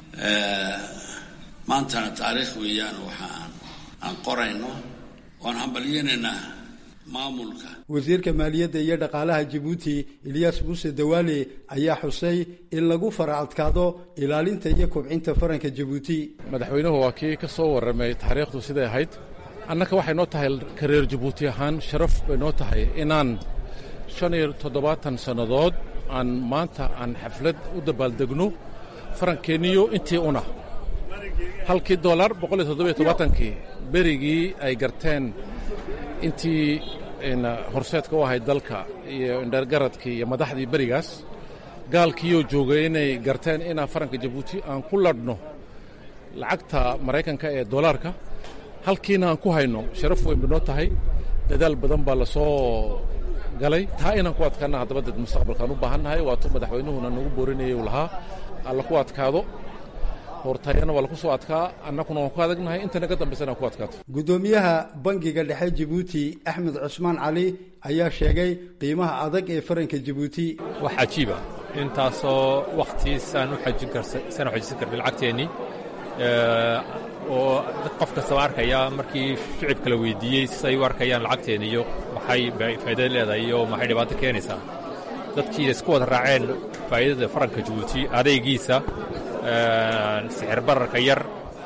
maantana taariikh weeyaan waxa aan aan qorayno oan hambalyeynaynaa maamulka wasiirka maaliyadda iyo dhaqaalaha jabuuti ilyaas muuse dawaale ayaa xusay in lagu fara adkaado ilaalinta iyo kobcinta faranka jabuuti madaxweynuhu waa kii ka soo warramay taariikhdu siday ahayd annaka waxay noo tahay kareer jabuuti ahaan sharaf bay noo tahay inaan shan iyo toddobaatan sannadood aan maanta aan xaflad u dabaaldegno farankeeniyo intii una halkii dolar boqol iyo toddobiyo tobaatankii berigii ay garteen intii horseedka u ahayd dalka iyo indhergaradkii iyo madaxdii berigaas gaalkiiyoo joogay inay garteen inaan faranka jabuuti aan ku ladhno lacagta maraykanka ee dolaarka halkiina aan ku hayno sharaf weyn bay noo tahay dadaal badan baa la soo galay taa inaan ku adkaana haddaba dad mustaqbalkaan u baahannahay waatuu madaxweynuhuna nagu boorinayay uu lahaa alla ku adkaado hortayana waa laku soo adkaa annakuna waan ku adagnahay intana ka dambaysana aan ku adkaato guddoomiyaha bangiga dhexe jabuuti axmed cusmaan cali ayaa sheegay qiimaha adag ee faranka jabuuti wax cajiiba intaasoo wakhtiisaan u xajin karsaan u xajisan karnay lacagteennii oo qof kastaba arkaya markii shicibka la weydiiyey siay u arkayaan lacagteeni iyo maxay faa'iidada leedahay iyo maxay dhibaato keenaysaa dadkii isku wada raaceen faa'iidada faranka jabuuti adaygiisa sixir bararka yar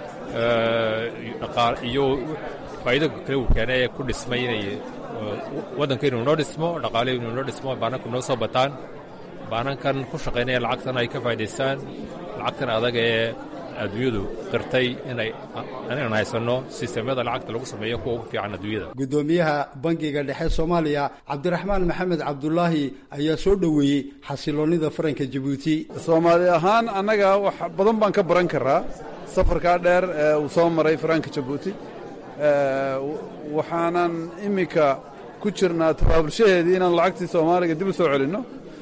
iyo faa'iido kale uu keenay ee ku dhismay inay waddanka inuu noo dhismo dhaqaale inuu noo dhismo baananku noo soo bataan baanankan ku shaqaynaya lacagtan ay ka faa'idaystaan lacagtan adag ee adduunyadu qirtay inay inaan haysanno sistemyada lacagta lagu sameeyo kuwa ugu fiican adduunyada guddoomiyaha bangiga dhexe soomaaliya cabdiraxmaan maxamed cabdulaahi ayaa soo dhoweeyey xasiloonnida faranka jabuuti soomaali ahaan annaga wax badan baan ka baran karaa safarkaa dheer ee uu soo maray faranka jabuuti waxaanan iminka ku jirnaa tabaabulshaheedii inaan lacagtii soomaaliga dib u soo celinno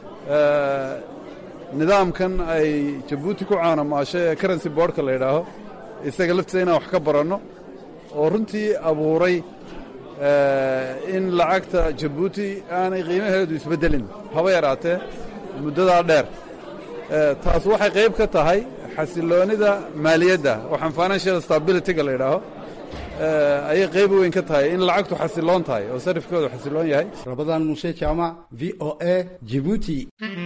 nidaamkan ay jabuuti ku caanamaashay ee karency boardka la yidhaaho isaga laftiisa inaan wax ka baranno oo runtii abuuray in lacagta jabuuti aanay qiimaheedu isbeddelin haba yaraatee muddadaa dheer taas waxay qayb ka tahay xasiloonida maaliyadda waxaan financial stabilityga la yidhaaho ayay qayb weyn ka tahay in lacagtu xasiloon tahay oo sarifkoodu xasiloon yahay rabadaan muuse jaamac v o a jibuuti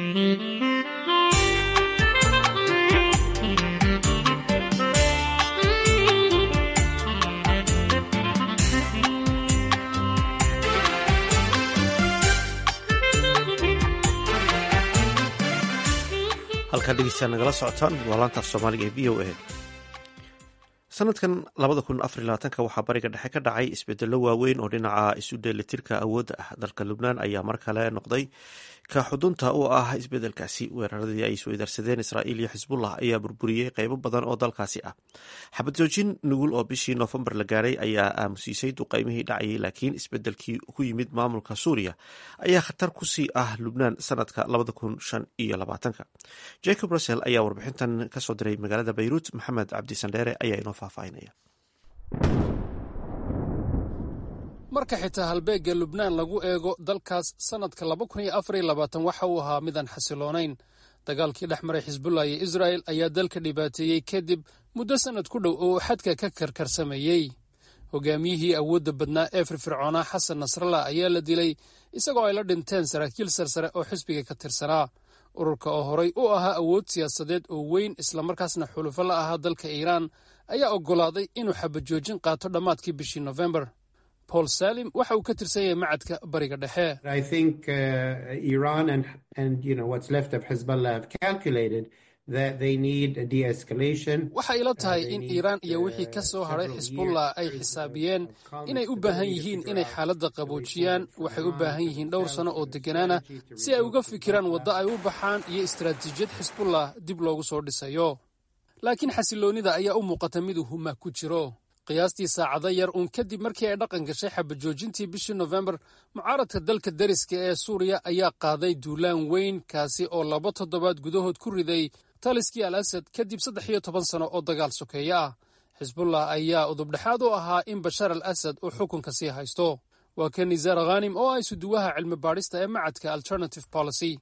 halkaa dhegeystayaa nagala socotaan waa laantaaf soomaaliga ee v o a sanadkan labada kun afar labaatanka waxaa bariga dhexe ka dhacay isbedelo waaweyn oo dhinaca isu dheelitirka awoodda ah dalka lubnaan ayaa mar kale noqday ka xudunta u ah isbedelkaasi weeraradii ay isweydaarsadeen israa'iil iyo xisbullah ayaa burburiyey qeybo badan oo dalkaasi ah xabad joojin nugul oo bishii noofembar la gaaray ayaa aamusiisay duqeymihii dhacayay laakiin isbedelkii ku yimid maamulka suuriya ayaa khatar kusii ah lubnaan sanadka labada kun shan iyo labaatanka jacob russell ayaa warbixintan kasoo diray magaalada bayruut maxamed cabdisandheere ayaa inoo faahfaahinaya marka xitaa halbeegga lubnaan lagu eego dalkaas sannadka waxa uu ahaa midaan xasiloonayn dagaalkii dhex maray xisbullah iyo israa'el ayaa dalka dhibaateeyey kadib muddo sannad ku dhow oo uu xadka ka karkarsameeyey hogaamiyihii awoodda badnaa ee firfircoonaa xasan nasrallah ayaa la dilay isagoo ay la dhinteen saraakiil sarsare oo xisbiga ka tirsanaa ururka oo horay u ahaa awood siyaasadeed oo weyn islamarkaasna xulufo la ahaa dalka iiraan ayaa oggolaaday inuu xabajoojin qaato dhammaadkii bishii nofembar paul salim waxa uu ka tirsan yahay macadka bariga dhexe waxa ila tahay in iiraan iyo wixii ka soo hadhay xisbullah ay xisaabiyeen inay u baahan yihiin inay xaaladda qaboojiyaan waxay u baahan yihiin dhowr sanno oo degganaana si ay uga fikiraan waddo ay u baxaan iyo istaraatiijiyad xisbullah dib loogu soo dhisayo laakiin xasiloonnida ayaa u muuqata miduu huma ku jiro qiyaastii saacado yar uun kadib markii ay dhaqan gashay xabajoojintii bishii nofembar mucaaradka dalka dariska ee suuriya ayaa qaaday duulaan weyn kaasi oo laba toddobaad gudahood ku riday taliskii al asad kadib saddex iyo toban sano oo dagaal sokeeye ah xisbullah ayaa udubdhexaad u ahaa in bashar al asad uu xukunka sii haysto waa ka nisaar khanim oo ah isuduwaha cilmi baadhista ee macadka alternative policy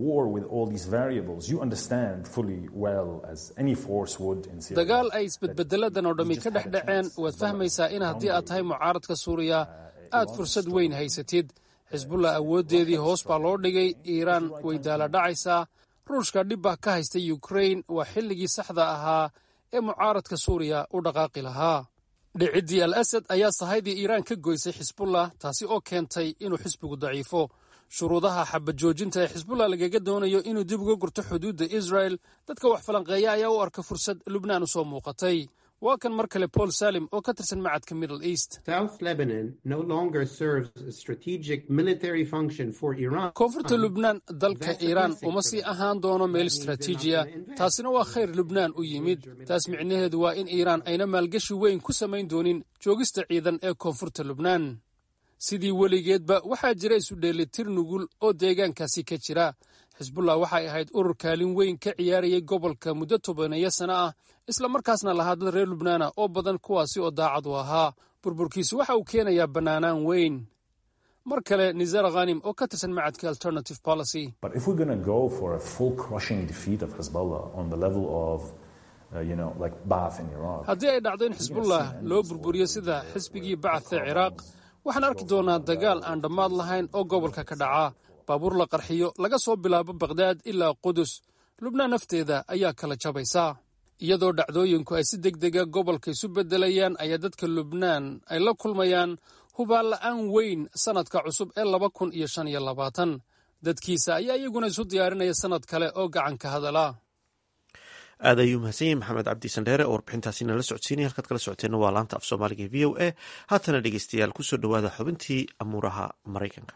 dagaal ay isbedbedeladan oo dhammi ka dhex dhaceen waad fahmaysaa in haddii aad tahay mucaaradka suuriya aad fursad weyn haysatid xisbullah awooddeedii hoos baa loo dhigay iiraan way daala dhacaysaa ruushka dhibbah ka haysta yukrain waa xilligii saxda ahaa ee mucaaradka suuriya u dhaqaaqi lahaa dhiciddii al asad ayaa sahaydii iiraan ka goysay xisbullah taasi oo keentay inuu xisbigu daciifo shuruudaha xabajoojinta ee xisbullah lagaga doonayo inuu dib uga gurto xuduudda israel dadka wax falanqeeya ayaa u arka fursad lubnaan u soo muuqatay waa kan mar kale paul salim oo ka tirsan macadka middle east koonfurta lubnaan dalka iiraan uma sii ahaan doono meel istraatiijiya taasina waa khayr lubnaan u yimid taas micnaheedu waa in iiraan ayna maalgashi weyn ku samayn doonin joogista ciidan ee koonfurta lubnaan sidii weligeedba waxaa jira isu dheelitir nugul oo deegaankaasi ka jira xisbullah waxay ahayd urur kaalin weyn ka ciyaarayay gobolka muddo tobaneeyo sano ah isla markaasna lahaa dad reer lubnaana oo badan kuwaasi oo daacad u ahaa burburkiisu waxa uu keenayaa bannaanaan weyn mar kale nisaar khanim oo ka tirsan macadka alternative policy haddii ay dhacdo in xisbullah loo burburiyo sida xisbigii bacadka ciraaq waxaan arki doonaa dagaal aan dhammaad lahayn oo gobolka ka dhaca baabuur la qarxiyo laga soo bilaabo bakhdad ilaa qudus lubnaan nafteeda ayaa kala jabaysa iyadoo dhacdooyinku ay si deg dega gobolka isu beddelayaan ayaa dadka lubnaan ay la kulmayaan hubaan la'aan weyn sannadka cusub ee laba kun iyo shan iyo labaatan dadkiisa ayaa iyaguna isu diyaarinaya sannad kale oo gacanka hadala aad ayuu mahadsan yahi maxamed cabdi sandheere oo warbixintaasi nala socodsiinaya halkaad kala socoteenna waa laanta af soomaaliga e v o a haatana dhegeystayaal kusoo dhowaada xubintii amuuraha maraykanka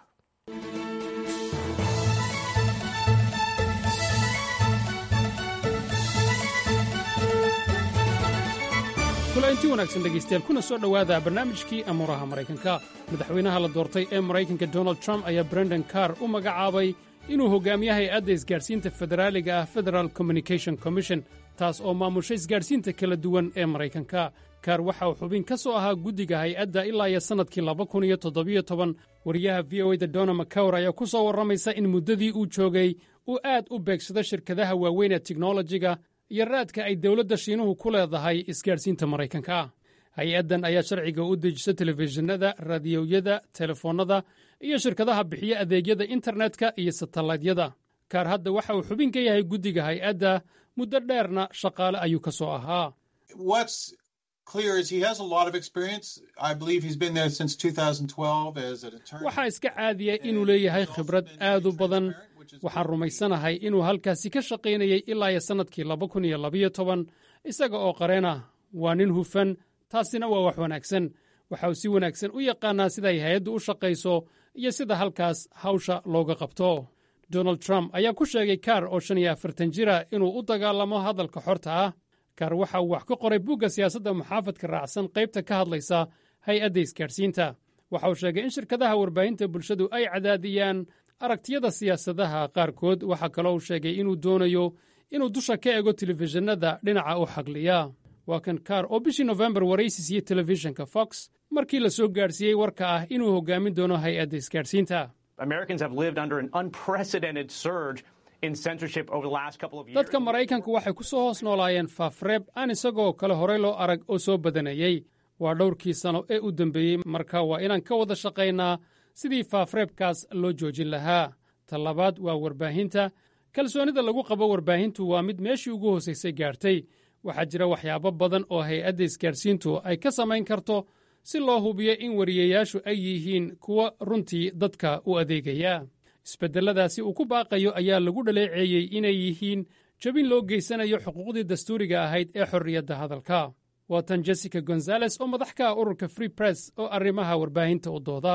kulainti wanaagsan dhegaystayaal kuna soo dhowaada barnaamijkii amuuraha maraykanka madaxweynaha la doortay ee maraykanka donald trump ayaa brendon carr u magacaabay inuu hogaamiyo hay-adda isgaadhsiinta federaaliga ah federal communication commission taas oo maamusha isgaadhsiinta kala duwan ee maraykanka kaar waxa uu xubin ka soo ahaa guddiga hay-adda ilaa iyo sannadkii laba kun iyo toddobiyo toban wariyaha v o e da dona macawr ayaa ku soo warramaysa in muddadii uu joogay uu aad u beegsado shirkadaha waaweyn ee tiknolojiga iyo raadka ay dowladda shiinuhu ku leedahay isgaadhsiinta maraykanka hay-addan ayaa sharciga u dejisa telefishinada raadiyoyada telefoonnada iyo shirkadaha bixiya adeegyada internetka iyo satellaydyada kaar hadda waxa uu xubin ka yahay guddiga hay-adda muddo dheerna shaqaale ayuu ka soo ahaa waxaa iska caadiya inuu leeyahay khibrad aad u badan waxaan rumaysanahay inuu halkaasi ka shaqaynayay ilaa iyo sannadkii laba kun iyo labayo toban isaga oo qareena waa nin hufan taasina waa wax wanaagsan waxa uu si wanaagsan u yaqaannaa siday hay-addu u shaqayso iyo sida halkaas hawsha looga qabto donald trump ayaa ku sheegay kaar oo shan iyo afartan jira inuu u dagaalamo hadalka xorta ah kaar waxa uu wax ka qoray bugga siyaasadda muxaafadka raacsan qaybta ka hadlaysa hay-adda isgaadhsiinta waxa uu sheegay in shirkadaha warbaahinta bulshadu ay cadaadiyaan aragtiyada siyaasadaha qaarkood waxaa kaloo uu sheegay inuu doonayo inuu dusha ka ego telefishinada dhinaca u xagliya waa kan kaar oo bishii nofembar waraysi siiyey telefishinka fox markii la soo gaadhsiiyey warka ah inuu hoggaamin doono hay-adda isgaadhsiinta dadka maraykanku waxay ku soo hoos noolaayeen faafreeb aan isagoo kale horey loo arag oo soo badanayey waa dhowrkii sano ee u dembeeyey marka waa inaan ka wada shaqaynaa sidii faafreebkaas loo joojin lahaa talabaad waa warbaahinta kalsoonida lagu qabo warbaahintu waa mid meeshii ugu hoosaysay gaartay waxaa jira waxyaabo badan oo hay-adda isgaadhsiintu ay ka samayn karto si loo hubiyo in wariyayaashu ay yihiin kuwa runtii dadka u adeegaya isbeddelladaasi uu ku baaqayo ayaa lagu dhaleeceeyey inay yihiin jabin loo geysanayo xuquuqdii dastuuriga ahayd ee xorriyadda hadalka waa tan jessica gonzales oo madax ka ah ururka free press oo arrimaha warbaahinta u dooda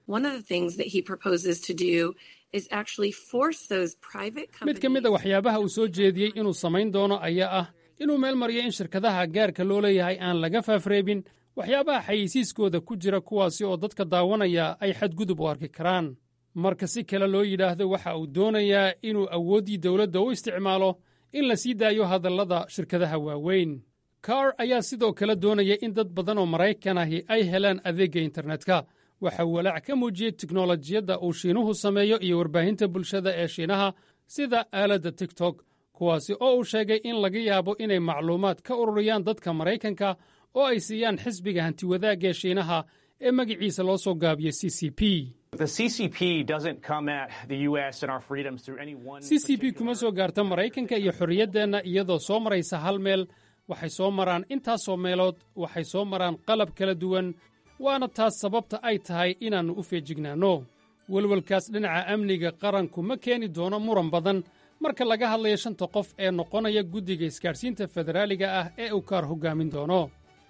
mid ka mid a waxyaabaha uu soo jeediyey inuu samayn doono ayaa ah inuu meel mariyo in shirkadaha gaarka loo leeyahay aan laga faafreebin waxyaabaha xayeysiiskooda ku jira kuwaasi oo dadka daawanaya ay xadgudub u arki karaan marka si kale loo yidhaahdo waxa uu doonayaa inuu awooddii dowladda u isticmaalo in la sii daayo hadallada shirkadaha waaweyn kaar ayaa sidoo kale doonaya in dad badan oo maraykan ahi ay helaan adeegga internetka waxa uu walaac ka muujiyey tiknolojiyadda uu shiinuhu sameeyo iyo warbaahinta bulshada ee shiinaha sida aaladda tigtok kuwaasi oo uu sheegay in laga yaabo inay macluumaad ka ururiyaan dadka maraykanka oo ay siiyaan xisbiga hantiwadaagga ee shiinaha ee magiciisa loo soo gaabiyey c c p c c p kuma soo gaarta maraykanka iyo xorriyaddeenna iyadoo soo maraysa hal meel waxay soo maraan intaasoo meelood waxay soo maraan qalab kala duwan waana taas sababta ay tahay inaannu u feejignaanno welwelkaas dhinaca amniga qaranku ma keeni doono muran badan marka laga hadlayo shanta qof ee noqonaya guddiga isgaadhsiinta federaaliga ah ee uu kaar hoggaamin doono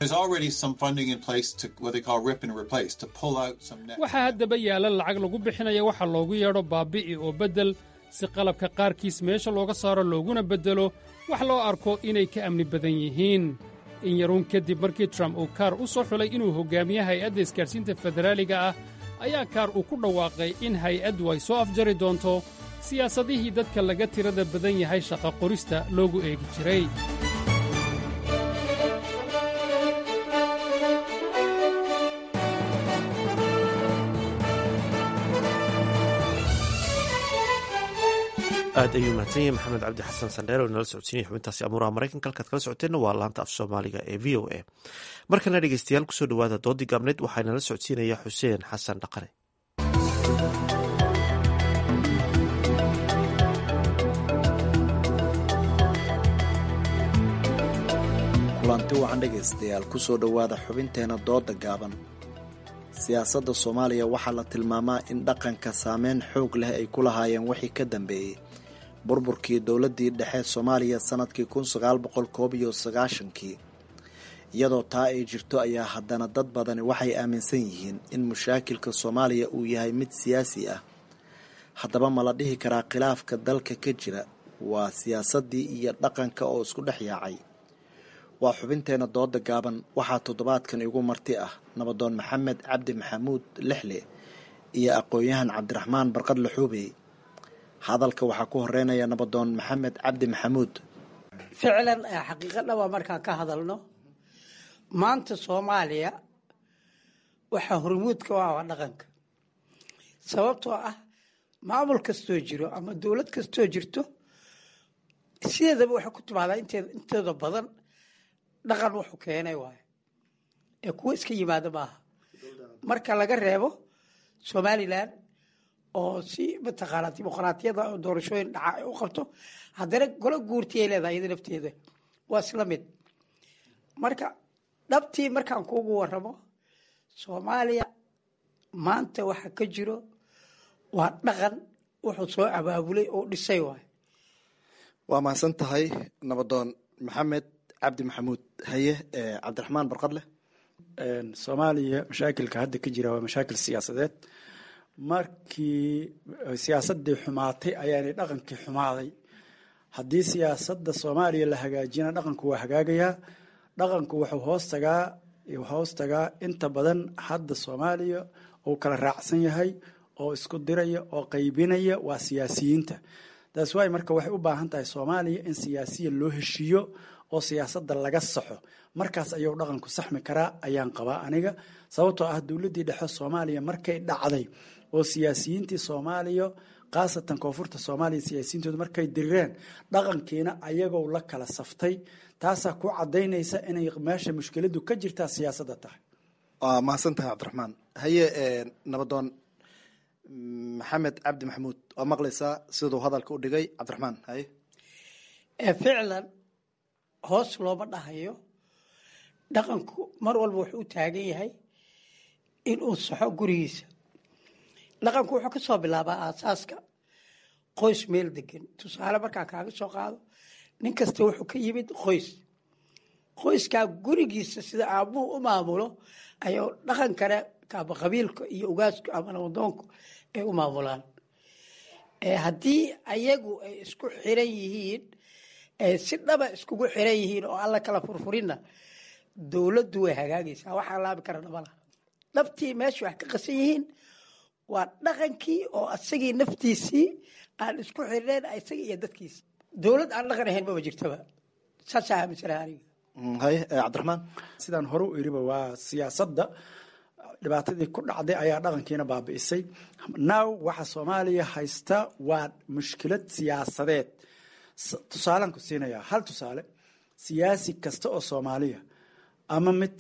waxaa haddaba yaalla lacag lagu bixinaya waxa loogu yeedho baabi'i oo beddel si qalabka qaarkiis meesha looga saaro looguna beddelo wax loo arko inay ka amni badan yihiin in yaruun kadib markii trump uu kaar u soo xulay inuu hoggaamiye hay-adda isgaadhsiinta federaaliga ah ayaa kaar uu ku dhawaaqay in hay-addu ay soo afjari doonto siyaasadihii dadka laga tirada badan yahay shaqa qorista loogu eegi jiray aad ayuu mahadsan yahay maxamed cabdi xasan sandheer oo inala socodsiinaya xubintaasi amuuraha maraykanka halkaad kala socoteenna waa laanta af soomaaliga ee v o a markana dhegeystayaal kusoo dhowaada doodii gaabneed waxaa inala socodsiinaya xuseen xasan dhaqane kulanti wacan dhegaystayaal kusoo dhowaada xubinteena dooda gaaban siyaasadda soomaaliya waxaa la tilmaamaa in dhaqanka saameyn xoog leh ay ku lahaayeen wixii ka dambeeyey burburkii dowladdii dhexe soomaaliya sannadkii kun sagaal boqol koob iyo sagaashankii iyadoo taa ay jirto ayaa haddana dad badani waxay aaminsan yihiin in mushaakilka soomaaliya uu yahay mid siyaasi ah haddaba ma la dhihi karaa khilaafka dalka ka jira waa siyaasaddii iyo dhaqanka oo isku dhex yaacay waa xubinteena dooda gaaban waxaa toddobaadkan igu marti ah nabadoon maxamed cabdi maxamuud lixle iyo aqoon-yahan cabdiraxmaan barqad laxuubey hadalka waxaa ku horeynaya nabadoon maxamed cabdi maxamuud ficlan xaqiiqadhaba markaan ka hadalno maanta soomaaliya waxaa hormuudka u ah waa dhaqanka sababtoo ah maamul kastoo jiro ama dowlad kastoo jirto sideedaba waxay ku timaadaa inteeda badan dhaqan wuxuu keenay waayo ee kuwo iska yimaado maaha marka laga reebo somalilan oo si mataqaanaa dimuqraatiyada oo doorashooyin dhaca ay u qabto haddana golo guurti ay leedahay iyada nafteeda waa isla mid marka dhabtii markaan kuugu waramo soomaaliya maanta waxa ka jiro waa dhaqan wuxuu soo abaabulay oo dhisay waayo waa mahadsan tahay nabadoon maxamed cabdi maxamuud haye cabdiraxmaan barqadleh soomaaliya mashaakilka hadda ka jira waa mashaakil siyaasadeed markii siyaasadii xumaatay ayaanay dhaqankii xumaaday haddii siyaasadda soomaaliya la hagaajina dhaqanku waa hagaagayaa dhaqanku wuxuu hoos tagaa hoos tagaa inta badan hadda soomaaliya uu kala raacsan yahay oo isku diraya oo qaybinaya waa siyaasiyiinta taas waay marka waxay u baahan tahay soomaaliya in siyaasiya loo heshiiyo oo siyaasadda laga saxo markaas ayuu dhaqanku saxmi karaa ayaan qabaa aniga sababtoo ah dowladdii dhexe soomaaliya markay dhacday oo siyaasiyiintii soomaaliya khaasatan koonfurta soomaaliya siyaasiyiintooda markay dirireen dhaqankiina ayagoo la kala saftay taasaa ku cadaynaysa inay meesha mushkiladu ka jirtaa siyaasadda tahay waa mahadsan tahay cabdiraxmaan haye nabadoon maxamed cabdi maxamuud waa maqlaysaa siduu hadalka u dhigay cabdiraxmaan haye ficlan hoos looma dhahayo dhaqanku mar walba wuxuu u taagan yahay inuu saxo gurigiisa dhaqanku wuxuu ka soo bilaabaa aasaaska qoys meel degan tusaale markaan kaaga soo qaado nin kasta wuxuu ka yimid qoys qoyskaa gurigiisa sida aabuhu u maamulo ayuu dhaqankana kaaba qabiilka iyo ugaasku ama nabadoonku ay u maamulaan haddii ayagu ay isku xiran yihiin si dhaba iskugu xiran yihiin oo alla kala furfurinna dowladdu way hagaagaysaa waxaa laabi kara dhabala dhabtii meesha wax ka qasan yihiin waa dhaqankii oo asagii naftiisii aan isku xirnayn isaga iyo dadkiisa dowlad aan dhaqan ahayn maba jirtaba saasaa aaminsanaha aniga haye cabdiraxmaan sidaan hore u iriba waa siyaasadda dhibaatadii ku dhacday ayaa dhaqankiina baabi'isay now waxa soomaaliya haysta waa mushkilad siyaasadeed tusaalaan ku siinayaa hal tusaale siyaasi kasta oo soomaaliya ama mid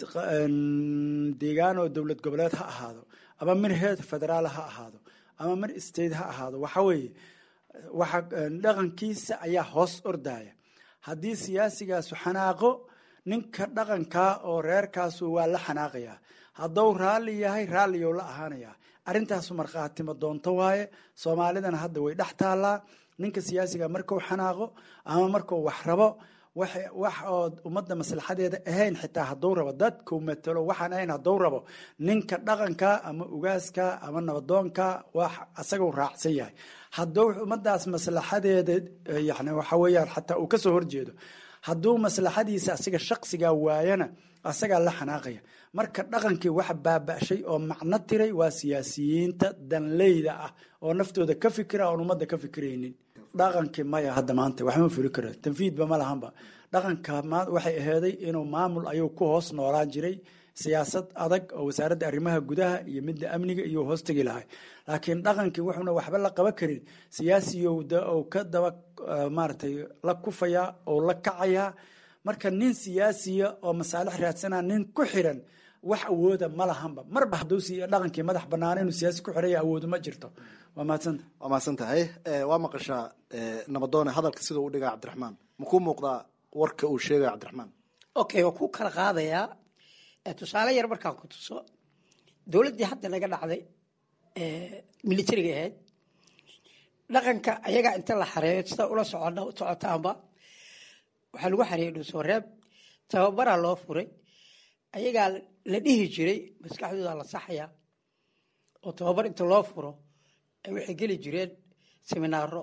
deegaan oo dowlad goboleed ha ahaado ama mid heer federaal ha ahaado ama mid state ha ahaado waxa weeye waxa dhaqankiisa ayaa hoos ordaya haddii siyaasigaasu xanaaqo ninka dhaqankaa oo reerkaasu waa la xanaaqayaa hadduu raalli yahay raalliyow la ahaanayaa arrintaasu markhaatimo doonto waaye soomaalidana hadda way dhex taallaa ninka siyaasiga markuu xanaaqo ama markuu wax rabo wax oo ummadda maslaxadeeda ahayn xitaa hadduu rabo dadku matalo waxaan ahayn hadduu rabo ninka dhaqanka ama ugaaska ama nabadoonka wax asaguu raacsan yahay hadduu ummadaas maslaxadeeda yani waxa weeyaan xataa uu kasoo horjeedo hadduu maslaxadiisa asiga shaqsigaa waayana asagaa la xanaaqaya marka dhaqankii waxa baaba'shay oo macno tiray waa siyaasiyiinta danleyda ah oo naftooda ka fikira oon ummadda ka fikiraynin dhaqankii maya hadda maanta waxma fuli kara tanfiidba ma lahanba dhaqanka waxay aheeday inuu maamul ayuu ku hoos noolaan jiray siyaasad adag oo wasaaradda arrimaha gudaha iyo midda amniga iyo hoostegi lahay laakiin dhaqankii wuxuuna waxba la qaban karin siyaasiyowda oo ka daba maaratay la kufayaa oo la kacayaa marka nin siyaasiya oo masaalix raadsanaa nin ku xiran wax awooda ma lahanba marba hadduu dhaqankii madax banaana inuu siyaasi ku xiraya awoodu ma jirto waa mahadsanta waa mahadsan tahay waa maqashaa nabadoone hadalka sida u dhigaa cabdiraxmaan makuu muuqdaa warka uu sheegaya cabdiraxmaan okay waa ku kala qaadayaa tusaale yar markaan ku tuso dowladdii hadda naga dhacday militariga ahayd dhaqanka ayagaa inta la xareeyo sida ula socon socotaanba waxaa lagu xareeyey dhuusooreeb tababaraa loo furay ayagaa la dhihi jiray maskaxdooda la saxaya oo tababar inta loo furo ay waxay geli jireen seminaaro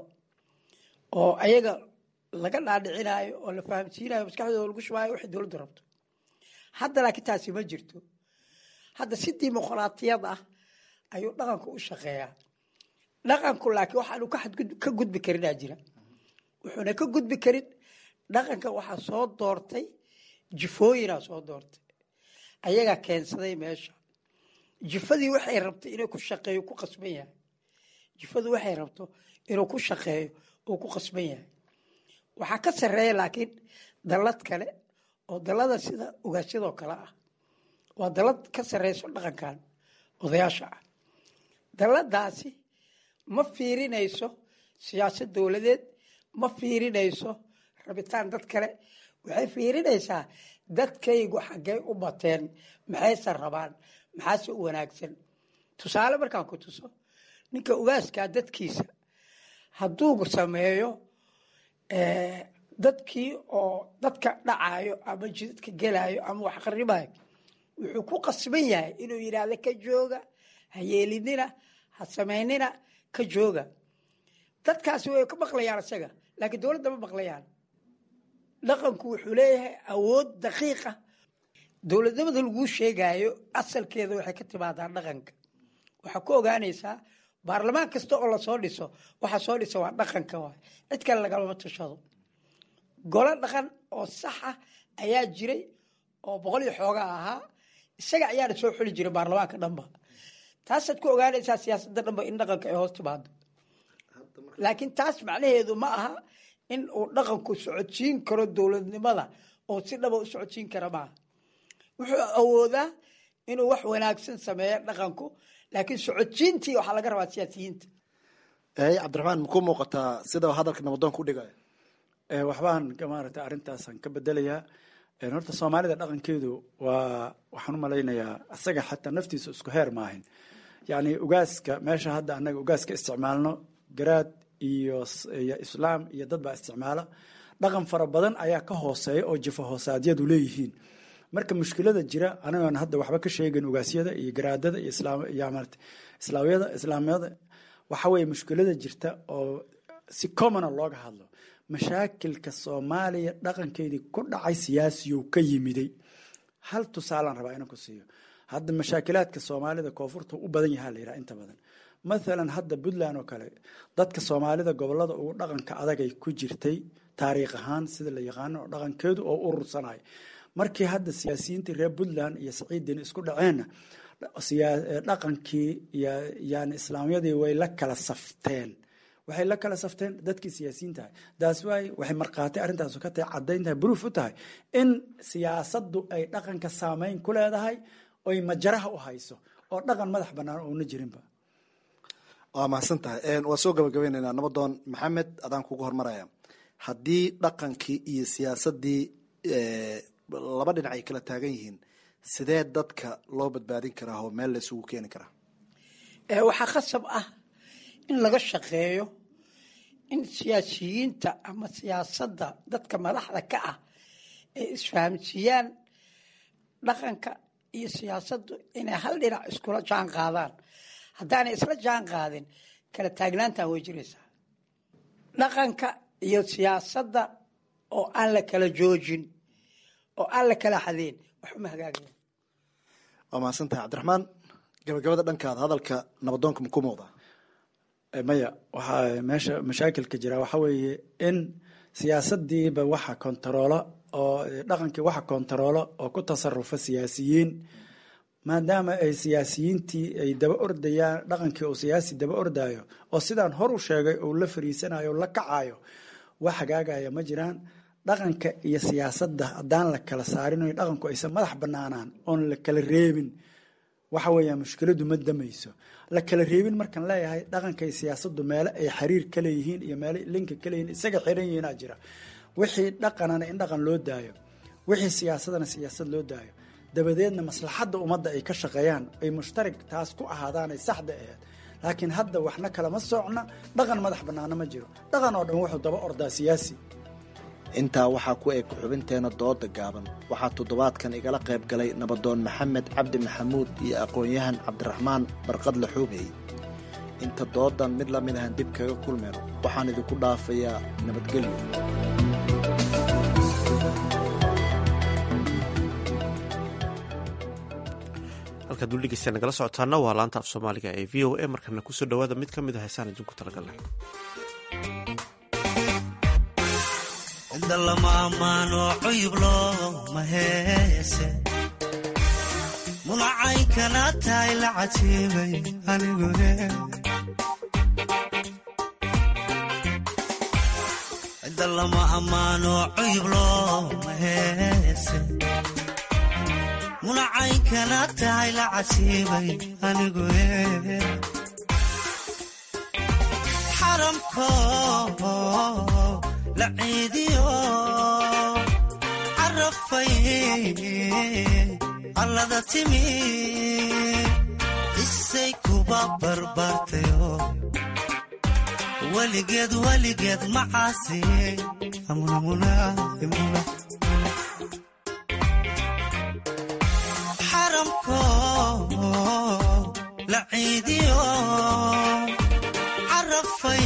oo ayaga laga dhaadhicinaayo oo la fahamsiinayo maskaxdooda lagu shubaayo waxay dowladdu rabto hadda laakiin taasi ma jirto hadda si dimuqraatiyad ah ayuu dhaqanku u shaqeeyaa dhaqanku laakiin waxaanu ka gudbi karinaa jira wuxuuna ka gudbi karin dhaqanka waxaa soo doortay jifooyinaa soo doortay ayagaa keensaday meesha jifadii waxay rabtay inuu ku shaqeeyo ku qasban yahay jifadu waxay rabto inuu ku shaqeeyo uu ku qasban yahay waxaa ka sarreeya laakiin dallad kale oo dallada sida ogaasyadoo kale ah waa dallad ka sarreyso dhaqankan odayaasha ah dalladaasi ma fiirinayso siyaasad dowladeed ma fiirinayso rabitaan dad kale waxay fiirinaysaa dadkaygu xaggay u bateen maxayse rabaan maxaase u wanaagsan tusaale markaan ku tuso ninka ugaaskaa dadkiisa hadduu sameeyo dadkii oo dadka dhacayo ama jidadka gelayo ama wax qaribayo wuxuu ku qasban yahay inuu yidhaahdo ka jooga ha yeelinina ha samaynina ka jooga dadkaasi way ka maqlayaan isaga laakiin dowladda ma maqlayaan dhaqanku wuxuu leeyahay awood daqiiqa dowladnimada laguu sheegayo asalkeeda waxay ka timaadaa dhaqanka waxaa ku ogaanaysaa baarlamaan kasta oo lasoo dhiso waxa soo dhisa waa dhaqanka waay cid kale lagalama tashado golo dhaqan oo saxa ayaa jiray oo boqol iyo xoogaa ahaa isaga ayaana soo xuli jiray baarlamaanka dhanba taasaad ku ogaanaysaa siyaasadda dhanba in dhaqanka ay hoos timaado laakiin taas macnaheedu ma aha in uu dhaqanku socodsiin karo dowladnimada oo si dhaba u socodsiin kara maaha wuxuu awoodaa inuu wax wanaagsan sameeyo dhaqanku laakiin socodsiintii waxaa laga rabaa siyaasiyiinta cabdiraxmaan makuu muuqataa sida hadalka nabadoonka u dhigaya waxbaan maaragtay arrintaasaan ka bedelayaa horta soomaalida dhaqankeedu waa waxaan u malaynayaa isaga xataa naftiisa isku heer maahin yacni ugaaska meesha hadda annaga ugaaska isticmaalno garaad iyo iyo islaam iyo dad baa isticmaala dhaqan fara badan ayaa ka hooseeya oo jifa hoosaadyadu leeyihiin marka mushkilada jira anagoon hadda waxba ka sheegin ugaasyada iyo garaadada iyo islaamyada islaamyada islaamyada waxa weeye mushkilada jirta oo si commona looga hadlo mashaakilka soomaaliya dhaqankeedii ku dhacay siyaasiyow ka yimiday hal tusaalaan rabaa inaan ku siiyo hadda mashaakilaadka soomaalida koonfurta u badan yahaa la yidhaha inta badan mathalan hadda puntland oo kale dadka soomaalida gobolada ugu dhaqanka adagay ku jirtay taariikh ahaan sida la yaqaano oo dhaqankeedu oo urursanay markii hadda siyaasiyiintii reer puntland iyo saciiddin isku dhaceenna dhaqankii yani islaamyadii way la kala safteen waxay la kala safteen dadkii siyaasiyiin tahay daas waay waxay markhaati arrintaas ka tahay caddayn tahay bruuf u tahay in siyaasaddu ay dhaqanka saameyn ku leedahay oy majaraha u hayso oo dhaqan madax bannaan oona jirinba waa mahadsan tahay waa soo gabagabaynaynaa nabadoon maxamed adaan kugu hormaraya haddii dhaqankii iyo siyaasaddii laba dhinac ay kala taagan yihiin sidee dadka loo badbaadin karaa oo meel la isugu keeni karaa waxaa khasab ah in laga shaqeeyo in siyaasiyiinta ama siyaasadda dadka madaxda ka ah ay isfahamsiiyaan dhaqanka iyo siyaasaddu inay hal dhinac iskula jaan qaadaan haddaanay isla jaan qaadin kala taagnaantan way jiraysaa dhaqanka iyo siyaasadda oo aan la kala joojin oo aan la kala xadeen waxuma hagaagaya waa mahadsan tahay cabdiraxmaan gabagabada dhankaada hadalka nabadoonka maku muuqdaa maya waxaa meesha mashaakilka jira waxa weeye in siyaasadiiba waxa kontaroola oo dhaqankii waxa kontaroola oo ku tasarufa siyaasiyiin maadaama ay siyaasiyiintii ay daba ordayaan dhaqankii uu siyaasi daba ordayo oo sidaan hor u sheegay uu la fariisanayo la kacayo wax hagaagaya ma jiraan dhaqanka iyo siyaasadda haddaan la kala saarin o dhaqanku aysan madax banaanaan oon la kala reebin waxa weeya mushkiladu ma damayso la kala reebin markaan leeyahay dhaqanka iyo siyaasaddu meele ay xiriir ka leeyihiin iyo meele linka ka leeyihiin isaga xiran yihiinaa jira wixii dhaqanana in dhaqan loo daayo wixii siyaasadana siyaasad loo daayo dabadeedna maslaxadda ummadda ay ka shaqeeyaan ay mushtarig taas ku ahaadaanay saxda aheed laakiin hadda waxna kalama socna dhaqan madax bannaana ma jiro dhaqan oo dhan wuxuu daba ordaa siyaasi intaa waxaa ku eg xubinteena dooda gaaban waxaa toddobaadkan igala qayb galay nabadoon maxamed cabdi maxamuud iyo aqoon-yahan cabdiraxmaan barqadle xuubey inta doodan mid la mid ahan dib kaga kulmayno waxaan idinku dhaafayaa nabadgelyo halkaad weli dhegeysta nagala socotaana waa laanta af soomaaliga ee v o a markana kusoo dhawaada mid ka mid a heesaan idinku talagalnay cidda lama ammaano cuyub looma heese munacaynkana tahay la cajiibay anigu cidda lama ammaano cuyub looma heese munacaynkana tahay la cajiibay anigu xaramko la ciidiyo carafay allada timi isay kuba barbaartayo weligeed weligeed macaasi xaramko la ciidiyo carafay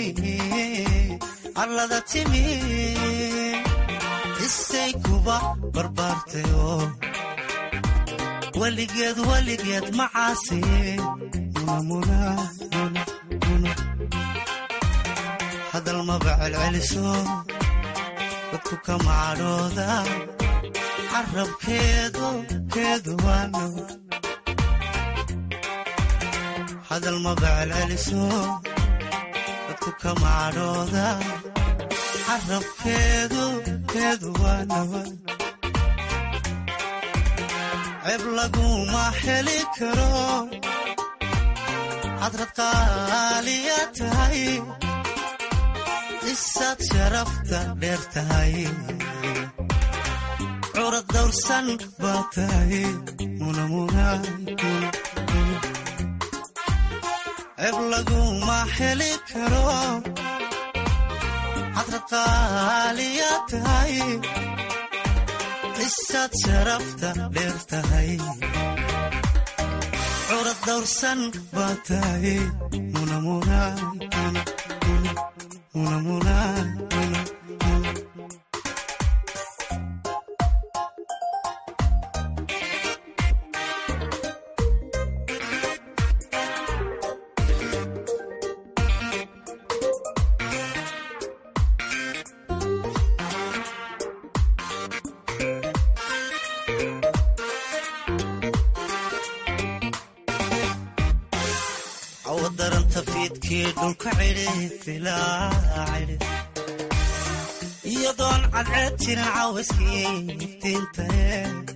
allada timi isay kuba barbaartayo weligeed weligeed macaasi hadal maba celceliso dadku kama cadhooda carabkeedu keedu waano hadal maba celceliso dadku kama cadhooda carabkeedu keedu waanawa ceeb laguma heli karo cadrad qaaliya tahay isaad sharafta dheer tahay curad dawrsan baa tahay ceeb laguma heli karo cadrad qaaliya tahay isaad sharafta dheer tahay curad dawrsan baa tahay awadaranta fiidkii dhulka cidhifilaacidhi iyadoon cadceed jirin caawiskii iftiintae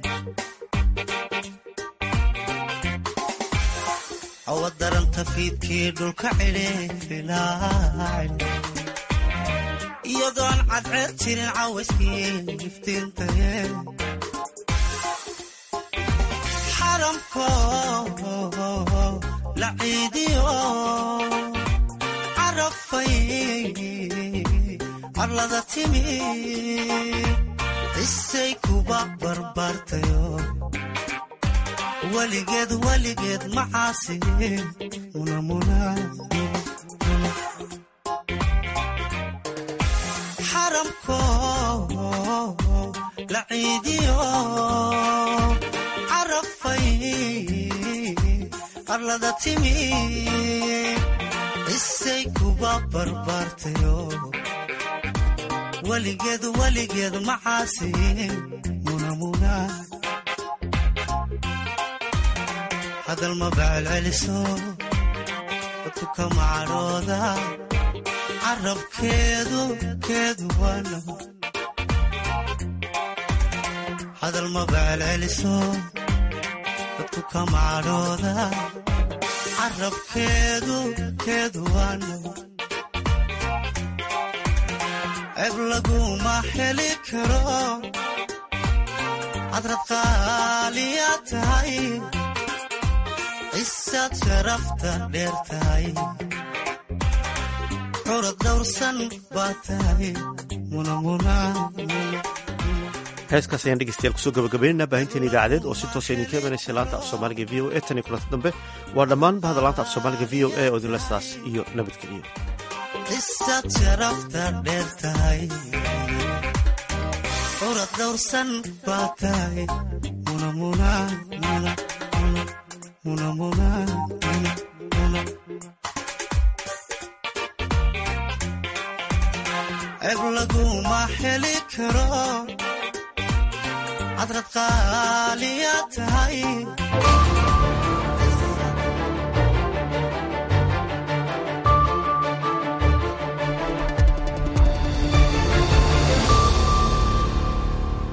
awadaranta fiidkii dhulka cidhifilaacidhi iyadoon cadceed jirin caawiskii iftiintae xaramko la ciidiyo carafay arlada timi isay kuba barbaartayo weligeed weligeed macaasi xaramko la ciidiyo carafay arlada timi isay kuba barbaartayo weligeed weligeed macaasi hadal maba celceliso dadku kama cadhooda carabkeedu keedu waano hadal maba celceliso dadku kama cadhooda carabkeedu keedu waano ceeb laguma heli karo cadrad qaaliya tahay isaad sharafta dheer tahay curad dawrsan baa tahay heeskaas ayaan dhegeystayaal kusoo gabagabaynana baahinteen idaacadeed oo si toosa idinka imanaysa laanta af soomaaliga v o e tan iyo kulanta dambe waa dhammaan bahda laanta af soomaaliga v o e oo idinla sidaas iyo nabadgeliyo isaad sharafta dheer tahay curad dawrsan baa tahay ceeb laguma heli karo cadrad qaaliya tahay